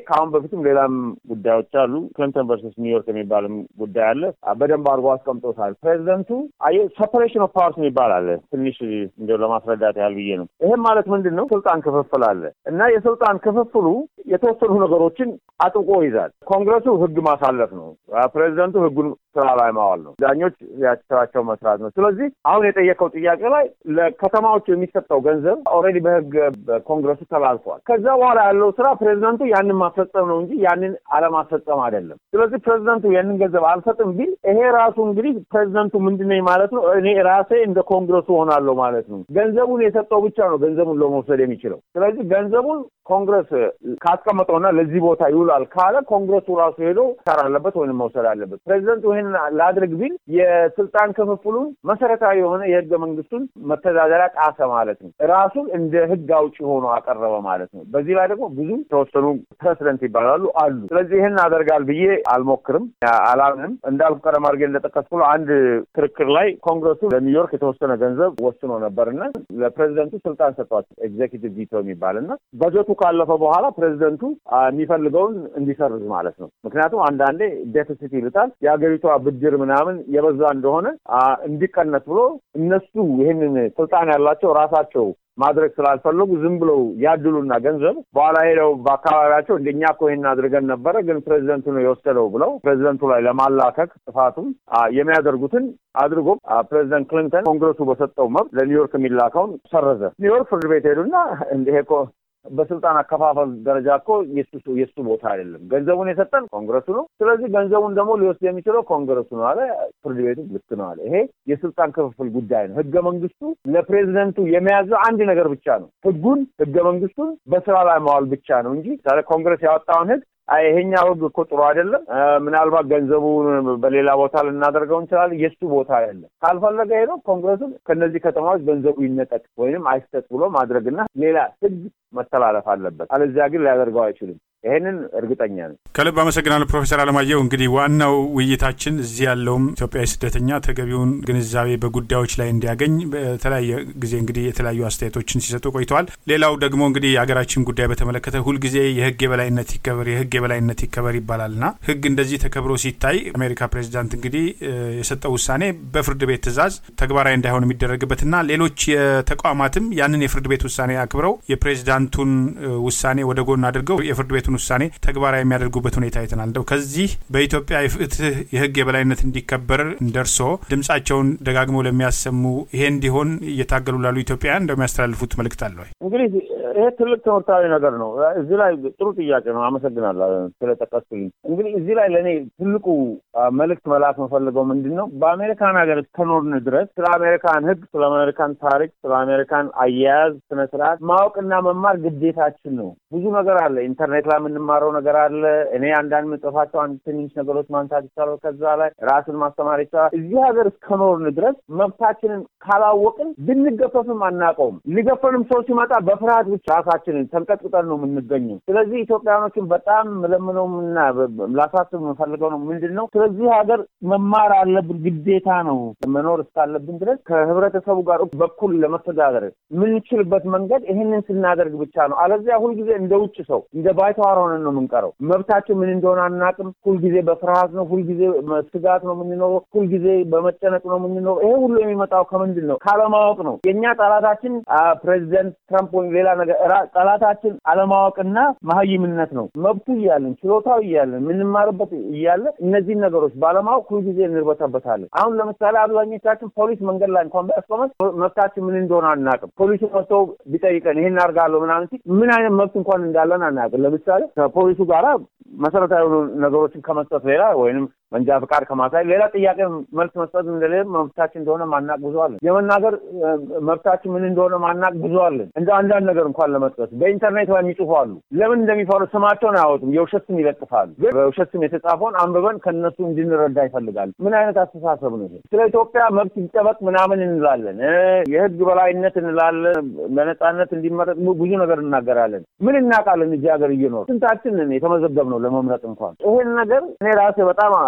በፊትም ሌላም ጉዳዮች አሉ። ክሊንተን ቨርሰስ ኒውዮርክ የሚባልም ጉዳይ አለ። በደንብ አድርጎ አስቀምጦታል። ፕሬዚደንቱ አየ ሰፐሬሽን ኦፍ ፓወርስ የሚባል አለ። ትንሽ እንዲያው ለማስረዳት ያህል ብዬ ነው። ይህም ማለት ምንድን ነው? ስልጣን ክፍፍል አለ እና የስልጣን ክፍፍሉ የተወሰኑ ነገሮችን አጥብቆ ይዛል። ኮንግረሱ ህግ ማሳለፍ ነው። ፕሬዚደንቱ ህጉን ስራ ላይ ማዋል ነው። ዳኞች ስራቸው መስራት ነው። ስለዚህ አሁን የጠየቀው ጥያቄ ላይ ለከተማዎች የሚሰጠው ገንዘብ ኦልሬዲ በህግ በኮንግረሱ ተላልፏል። ከዛ በኋላ ያለው ስራ ፕሬዚደንቱ ያንን ማስፈጸም ነው እንጂ ያንን አለማስፈጸም አይደለም። ስለዚህ ፕሬዚደንቱ ያንን ገንዘብ አልሰጥም ቢል ይሄ ራሱ እንግዲህ ፕሬዚደንቱ ምንድነኝ ማለት ነው? እኔ ራሴ እንደ ኮንግረሱ ሆናለሁ ማለት ነው። ገንዘቡን የሰጠው ብቻ ነው ገንዘቡን ለመውሰድ የሚችለው። ስለዚህ ገንዘቡን ኮንግረስ ካስቀመጠውና ለዚህ ቦታ ይውላል ካለ ኮንግረሱ ራሱ ሄዶ ሰር አለበት ወይም መውሰድ አለበት። ፕሬዚደንቱ ይህን ላድርግ ቢል የስልጣን ክፍፍሉን መሰረታዊ የሆነ የህገ መንግስቱን መተዳደሪያ ጣሰ ማለት ነው። ራሱን እንደ ህግ አውጪ ሆኖ አቀረበ ማለት ነው። በዚህ ላይ ደግሞ ብዙ ተወሰኑ ፕሬዚደንት ይባላሉ አሉ። ስለዚህ ይህን አደርጋል ብዬ አልሞክርም፣ አላምንም። እንዳልኩ ቀደም አድርጌ እንደጠቀስኩ አንድ ክርክር ላይ ኮንግረሱ ለኒውዮርክ የተወሰነ ገንዘብ ወስኖ ነበርና ለፕሬዚደንቱ ስልጣን ሰጥቷቸው ኤግዜኪቲቭ ቪቶ የሚባል እና በጀቱ ካለፈ በኋላ ፕሬዚደንቱ የሚፈልገውን እንዲሰርዝ ማለት ነው። ምክንያቱም አንዳንዴ ዴፊሲት ይሉታል የሀገሪቷ ብድር ምናምን የበዛ እንደሆነ እንዲቀነስ ብሎ እነሱ ይህንን ስልጣን ያላቸው ራሳቸው ማድረግ ስላልፈለጉ ዝም ብለው ያድሉና ገንዘብ በኋላ ሄደው በአካባቢያቸው እንደኛ እኮ ይህን አድርገን ነበረ፣ ግን ፕሬዚደንቱ ነው የወሰደው ብለው ፕሬዚደንቱ ላይ ለማላከክ ጥፋቱም የሚያደርጉትን አድርጎ ፕሬዚደንት ክሊንተን ኮንግረሱ በሰጠው መብት ለኒውዮርክ የሚላከውን ሰረዘ። ኒውዮርክ ፍርድ ቤት ሄዱና ይሄ እኮ በስልጣን አከፋፈል ደረጃ እኮ የሱ ቦታ አይደለም። ገንዘቡን የሰጠን ኮንግረሱ ነው። ስለዚህ ገንዘቡን ደግሞ ሊወስድ የሚችለው ኮንግረሱ ነው አለ። ፍርድ ቤቱ ልክ ነው አለ። ይሄ የስልጣን ክፍፍል ጉዳይ ነው። ህገ መንግስቱ ለፕሬዚደንቱ የሚያዘው አንድ ነገር ብቻ ነው። ህጉን ህገ መንግስቱን በስራ ላይ ማዋል ብቻ ነው እንጂ ኮንግረስ ያወጣውን ህግ ይሄኛው ህግ እኮ ጥሩ አይደለም፣ ምናልባት ገንዘቡን በሌላ ቦታ ልናደርገው እንችላለን፣ የእሱ ቦታ አይደለም። ካልፈለገ ሄዶ ኮንግረሱን ከእነዚህ ከተማዎች ገንዘቡ ይነጠቅ ወይንም አይሰጥ ብሎ ማድረግና ሌላ ህግ መተላለፍ አለበት። አለዚያ ግን ሊያደርገው አይችልም። ይሄንን እርግጠኛ ነኝ። ከልብ አመሰግናለሁ ፕሮፌሰር አለማየሁ። እንግዲህ ዋናው ውይይታችን እዚህ ያለውም ኢትዮጵያዊ ስደተኛ ተገቢውን ግንዛቤ በጉዳዮች ላይ እንዲያገኝ በተለያየ ጊዜ እንግዲህ የተለያዩ አስተያየቶችን ሲሰጡ ቆይተዋል። ሌላው ደግሞ እንግዲህ የሀገራችን ጉዳይ በተመለከተ ሁልጊዜ የህግ የበላይነት ይከበር የህግ የበላይነት ይከበር ይባላልና ህግ እንደዚህ ተከብሮ ሲታይ አሜሪካ ፕሬዚዳንት እንግዲህ የሰጠው ውሳኔ በፍርድ ቤት ትዕዛዝ ተግባራዊ እንዳይሆን የሚደረግበትና ሌሎች የተቋማትም ያንን የፍርድ ቤት ውሳኔ አክብረው የፕሬዚዳንቱን ውሳኔ ወደ ጎን አድርገው የፍርድ ቤቱን ውሳኔ ተግባራዊ የሚያደርጉበት ሁኔታ አይተናል። እንደው ከዚህ በኢትዮጵያ የፍትህ የህግ የበላይነት እንዲከበር እንደርሶ ድምጻቸውን ደጋግመው ለሚያሰሙ ይሄ እንዲሆን እየታገሉ ላሉ ኢትዮጵያውያን እንደሚያስተላልፉት መልእክት አለ ወይ? እንግዲህ ይሄ ትልቅ ትምህርታዊ ነገር ነው። እዚህ ላይ ጥሩ ጥያቄ ነው። አመሰግናለሁ ስለጠቀስኩልኝ። እንግዲህ እዚህ ላይ ለእኔ ትልቁ መልእክት መላክ መፈልገው ምንድን ነው በአሜሪካን ሀገር እስከኖርን ድረስ ስለ አሜሪካን ህግ፣ ስለ አሜሪካን ታሪክ፣ ስለ አሜሪካን አያያዝ ስነ ስርዓት ማወቅና መማር ግዴታችን ነው። ብዙ ነገር አለ። ኢንተርኔት ላይ የምንማረው ነገር አለ። እኔ አንዳንድ ምጽፋቸው አንድ ትንሽ ነገሮች ማንሳት ይቻላል። ከዛ ላይ ራስን ማስተማር ይቻላል። እዚህ ሀገር እስከኖርን ድረስ መብታችንን ካላወቅን ብንገፈፍም አናውቀውም። ሊገፈንም ሰው ሲመጣ በፍርሃት ብቻ ራሳችንን ተንቀጥቅጠን ነው የምንገኘው። ስለዚህ ኢትዮጵያኖችን በጣም ምለምነውና ላሳስብ የምፈልገው ነው ምንድን ነው ስለዚህ ሀገር መማር አለብን፣ ግዴታ ነው። መኖር እስካለብን ድረስ ከህብረተሰቡ ጋር በኩል ለመተዳደር የምንችልበት መንገድ ይህንን ስናደርግ ብቻ ነው። አለዚያ ሁልጊዜ እንደ ውጭ ሰው እንደ ባይተዋር ሆነን ነው የምንቀረው። መብታችን ምን እንደሆነ አናውቅም። ሁልጊዜ በፍርሃት ነው፣ ሁልጊዜ ስጋት ነው የምንኖረው፣ ሁልጊዜ በመጨነቅ ነው የምንኖረው። ይሄ ሁሉ የሚመጣው ከምንድን ነው? ካለማወቅ ነው። የእኛ ጠላታችን ፕሬዚደንት ትራምፕ ወይም ሌላ ነገር ጠላታችን አለማወቅና መሀይምነት ነው። መብቱ እያለን ችሎታው እያለን የምንማርበት እያለ እነዚህን ነገሮች ባለማወቅ ሁልጊዜ እንርበተበታለን። አሁን ለምሳሌ አብዛኞቻችን ፖሊስ መንገድ ላይ እንኳን ቢያስቆመን መብታችን ምን እንደሆነ አናውቅም። ፖሊሱ መጥቶ ቢጠይቀን ይህን አድርጋለሁ ምናምን ሲል ምን አይነት መብት እንኳን እንዳለን አናውቅም። ለምሳሌ ከፖሊሱ ጋራ መሰረታዊ ነገሮችን ከመስጠት ሌላ ወይንም መንጃ ፈቃድ ከማሳይ ሌላ ጥያቄ መልስ መስጠት እንደሌለ መብታችን እንደሆነ ማናቅ ብዙ አለን። የመናገር መብታችን ምን እንደሆነ ማናቅ ብዙ አለን። እንደ አንዳንድ ነገር እንኳን ለመጥቀስ በኢንተርኔት ላይ የሚጽፉ አሉ። ለምን እንደሚፈሩ ስማቸውን አያወጡም። የውሸት ስም ይለጥፋሉ። ግን በውሸት ስም የተጻፈውን አንብበን ከነሱ እንድንረዳ ይፈልጋሉ። ምን አይነት አስተሳሰብ ነው ይሄ? ስለ ኢትዮጵያ መብት ይጠበቅ ምናምን እንላለን፣ የህግ በላይነት እንላለን፣ በነጻነት እንዲመረጥ ብዙ ነገር እናገራለን። ምን እናውቃለን? እዚህ ሀገር እየኖር ስንታችን የተመዘገብ ነው ለመምረጥ እንኳን ይሄን ነገር እኔ ራሴ በጣም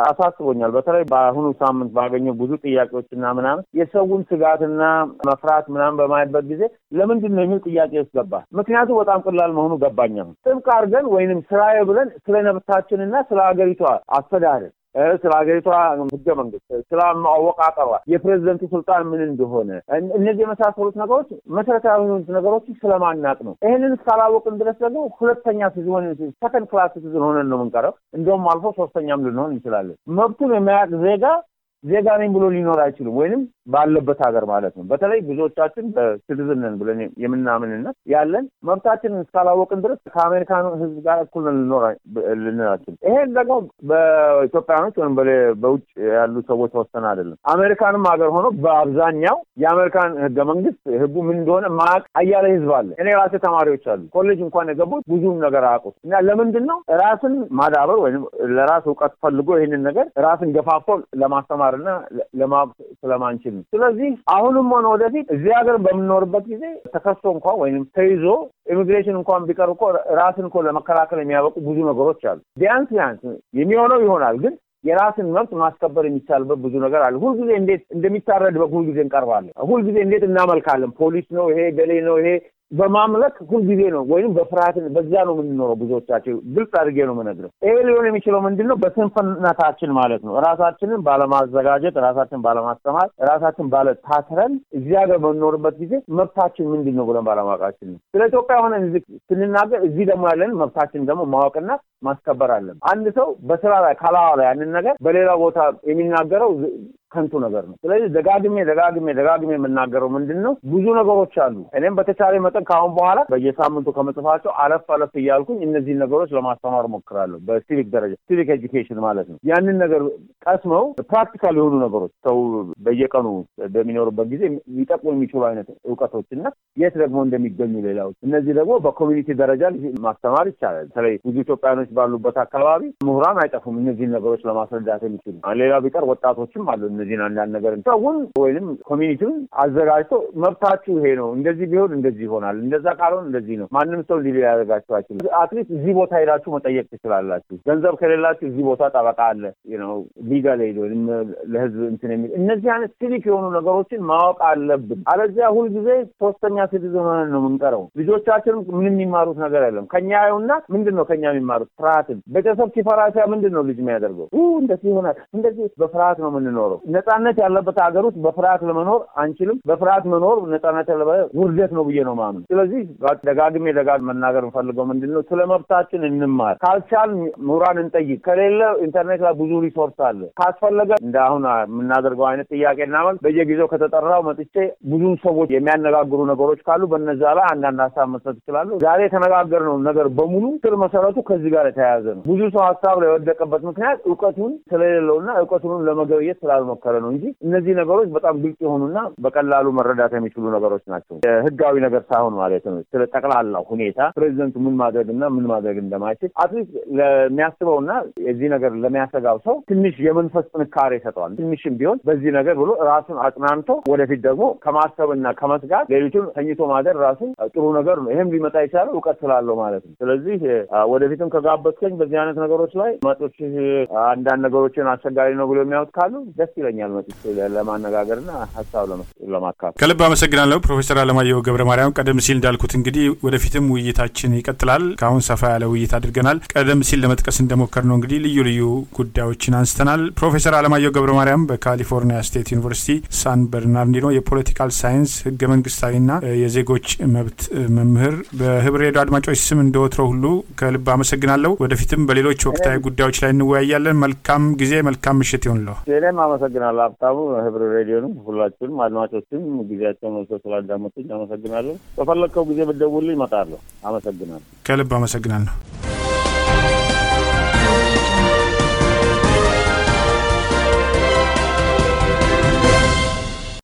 አሳስቦኛል። በተለይ በአሁኑ ሳምንት ባገኘው ብዙ ጥያቄዎችና ምናምን የሰውን ስጋትና መፍራት ምናምን በማየበት ጊዜ ለምንድን ነው የሚል ጥያቄ ውስጥ ገባ። ምክንያቱ በጣም ቀላል መሆኑ ገባኝ። አሁን ጥብቅ አድርገን ወይንም ስራዬ ብለን ስለ መብታችንና ስለ ሀገሪቷ አስተዳደር ስለ ሀገሪቷ ህገ መንግስት፣ ስለ አወቃቀሯ፣ የፕሬዚደንቱ ስልጣን ምን እንደሆነ እነዚህ የመሳሰሉት ነገሮች መሰረታዊ የሆኑት ነገሮች ስለማናቅ ነው። ይህንን እስካላወቅን ድረስ ደግሞ ሁለተኛ ሲዝን ሰከንድ ክላስ ሲዝን ሆነን ነው የምንቀረው። እንደውም አልፎ ሶስተኛም ልንሆን እንችላለን። መብቱን የማያውቅ ዜጋ ዜጋ ነኝ ብሎ ሊኖር አይችልም። ወይንም ባለበት ሀገር ማለት ነው። በተለይ ብዙዎቻችን በሲቲዝንን ብለን የምናምንነት ያለን መብታችንን እስካላወቅን ድረስ ከአሜሪካኑ ህዝብ ጋር እኩል ልኖር ልንላችን። ይሄን ደግሞ በኢትዮጵያኖች ወይም በውጭ ያሉ ሰዎች ተወሰነ አይደለም። አሜሪካንም ሀገር ሆኖ በአብዛኛው የአሜሪካን ህገ መንግስት ህጉ ምን እንደሆነ ማቅ አያሌ ህዝብ አለ። እኔ ራሴ ተማሪዎች አሉ ኮሌጅ እንኳን የገቡት ብዙም ነገር አያውቁት እና ለምንድን ነው ራስን ማዳበር ወይም ለራስ እውቀት ፈልጎ ይህንን ነገር ራስን ገፋፎ ለማስተማር እና ለማወቅ ስለማንችል ነው። ስለዚህ አሁንም ሆነ ወደፊት እዚህ ሀገር በምንኖርበት ጊዜ ተከሶ እንኳን ወይም ተይዞ ኢሚግሬሽን እንኳን ቢቀር እኮ ራስን እኮ ለመከላከል የሚያበቁ ብዙ ነገሮች አሉ። ቢያንስ ቢያንስ የሚሆነው ይሆናል ግን የራስን መብት ማስከበር የሚቻልበት ብዙ ነገር አለ። ሁልጊዜ እንዴት እንደሚታረድ በሁልጊዜ እንቀርባለን። ሁልጊዜ እንዴት እናመልካለን። ፖሊስ ነው ይሄ ገሌ ነው ይሄ በማምለክ ሁልጊዜ ነው ወይም በፍርሃት በዛ ነው የምንኖረው። ብዙዎቻቸው ግልጽ አድርጌ ነው የምነግረው። ይሄ ሊሆን የሚችለው ምንድን ነው? በስንፍነታችን ማለት ነው። ራሳችንን ባለማዘጋጀት፣ ራሳችን ባለማስተማር፣ ራሳችን ባለታትረን እዚህ ሀገር በምንኖርበት ጊዜ መብታችን ምንድን ነው ብለን ባለማወቃችን ነው። ስለ ኢትዮጵያ ሆነን ስንናገር እዚህ ደግሞ ያለን መብታችን ደግሞ ማወቅና ማስከበር አለን። አንድ ሰው በስራ ላይ ካላዋለ ያንን ነገር በሌላ ቦታ የሚናገረው ከንቱ ነገር ነው። ስለዚህ ደጋግሜ ደጋግሜ ደጋግሜ የምናገረው ምንድን ነው ብዙ ነገሮች አሉ። እኔም በተቻለ መጠን ከአሁን በኋላ በየሳምንቱ ከመጽፋቸው አለፍ አለፍ እያልኩኝ እነዚህን ነገሮች ለማስተማር ሞክራለሁ። በሲቪክ ደረጃ ሲቪክ ኤጁኬሽን ማለት ነው። ያንን ነገር ቀስመው ፕራክቲካል የሆኑ ነገሮች ሰው በየቀኑ በሚኖርበት ጊዜ ሊጠቅሙ የሚችሉ አይነት እውቀቶች እና የት ደግሞ እንደሚገኙ ሌላዎች፣ እነዚህ ደግሞ በኮሚኒቲ ደረጃ ማስተማር ይቻላል። በተለይ ብዙ ኢትዮጵያኖች ባሉበት አካባቢ ምሁራን አይጠፉም እነዚህን ነገሮች ለማስረዳት የሚችሉ ሌላ ቢቀር ወጣቶችም አሉ እነዚህን አንዳንድ ነገር ሰውን ወይም ኮሚኒቲውን አዘጋጅቶ መብታችሁ ይሄ ነው፣ እንደዚህ ቢሆን እንደዚህ ይሆናል፣ እንደዛ ካልሆን እንደዚህ ነው። ማንም ሰው እንዲ ሊያደርጋችሁ አይችልም። አትሊስት እዚህ ቦታ ሄዳችሁ መጠየቅ ትችላላችሁ። ገንዘብ ከሌላችሁ እዚህ ቦታ ጠበቃ አለ፣ ነው ሊጋል ሄድ ወይም ለህዝብ እንትን የሚል እነዚህ አይነት ሲቪክ የሆኑ ነገሮችን ማወቅ አለብን። አለዚያ ሁልጊዜ ሶስተኛ ሲቲዝን ሆነን ነው የምንቀረው። ልጆቻችንም ምንም የሚማሩት ነገር የለም። ከኛ ያዩና ምንድን ነው ከኛ የሚማሩት? ፍርሃትን። ቤተሰብ ሲፈራ ሲያ ምንድን ነው ልጅ የሚያደርገው? እንደዚህ ይሆናል፣ እንደዚህ በፍርሃት ነው የምንኖረው። ነጻነት ያለበት ሀገር ውስጥ በፍርሃት ለመኖር አንችልም። በፍርሃት መኖር ነጻነት ያለበት ውርደት ነው ብዬ ነው ማምን። ስለዚህ ደጋግሜ ደጋግ መናገር የምፈልገው ምንድን ነው ስለ መብታችን እንማር። ካልቻል ምሁራን እንጠይቅ። ከሌለ ኢንተርኔት ላይ ብዙ ሪሶርስ አለ። ካስፈለገ እንደ አሁን የምናደርገው አይነት ጥያቄ እናመል በየጊዜው ከተጠራው መጥቼ ብዙ ሰዎች የሚያነጋግሩ ነገሮች ካሉ በነዛ ላይ አንዳንድ ሀሳብ መስጠት ይችላሉ። ዛሬ የተነጋገርነው ነገር በሙሉ ስር መሰረቱ ከዚህ ጋር የተያያዘ ነው። ብዙ ሰው ሀሳብ ላይ የወደቀበት ምክንያት እውቀቱን ስለሌለውና እውቀቱን ለመገብየት ስላልሞከረ ነው እንጂ እነዚህ ነገሮች በጣም ግልጽ የሆኑና በቀላሉ መረዳት የሚችሉ ነገሮች ናቸው። ህጋዊ ነገር ሳይሆን ማለት ነው። ስለ ጠቅላላው ሁኔታ ፕሬዚደንቱ ምን ማድረግና ምን ማድረግ እንደማይችል አትሊስት ለሚያስበውና የዚህ ነገር ለሚያሰጋው ሰው ትንሽ የመንፈስ ጥንካሬ ይሰጠዋል። ትንሽም ቢሆን በዚህ ነገር ብሎ ራሱን አጽናንቶ ወደፊት ደግሞ ከማሰብና ከመስጋት ሌሊቱን ተኝቶ ማደር ራሱን ጥሩ ነገር ነው። ይህም ሊመጣ የቻለው እውቀት ስላለው ማለት ነው። ስለዚህ ወደፊትም ከጋበዝከኝ በዚህ አይነት ነገሮች ላይ መጦች አንዳንድ ነገሮችን አስቸጋሪ ነው ብሎ የሚያዩት ካሉ ደስ ይለኛል መጥቼ ለማነጋገርና ሀሳብ ለማካፈል። ከልብ አመሰግናለሁ ፕሮፌሰር አለማየሁ ገብረ ማርያም። ቀደም ሲል እንዳልኩት እንግዲህ ወደፊትም ውይይታችን ይቀጥላል። ከአሁን ሰፋ ያለ ውይይት አድርገናል። ቀደም ሲል ለመጥቀስ እንደሞከር ነው እንግዲህ ልዩ ልዩ ጉዳዮችን አንስተናል። ፕሮፌሰር አለማየሁ ገብረ ማርያም በካሊፎርኒያ ስቴት ዩኒቨርሲቲ ሳን በርናርዲኖ የፖለቲካል ሳይንስ ህገ መንግስታዊና የዜጎች መብት መምህር፣ በህብር ሬዲዮ አድማጮች ስም እንደወትሮ ሁሉ ከልብ አመሰግናለሁ። ወደፊትም በሌሎች ወቅታዊ ጉዳዮች ላይ እንወያያለን። መልካም ጊዜ፣ መልካም ምሽት ይሆንለሁ። እኔም አመሰግናለሁ ሀብታሙ፣ ህብር ሬዲዮንም ሁላችሁንም አድማጮችም ጊዜያቸውን ወስደው ስላዳመጡኝ አመሰግናለሁ። በፈለግከው ጊዜ ብትደውልልኝ እመጣለሁ። አመሰግናለሁ። ከልብ አመሰግናለሁ።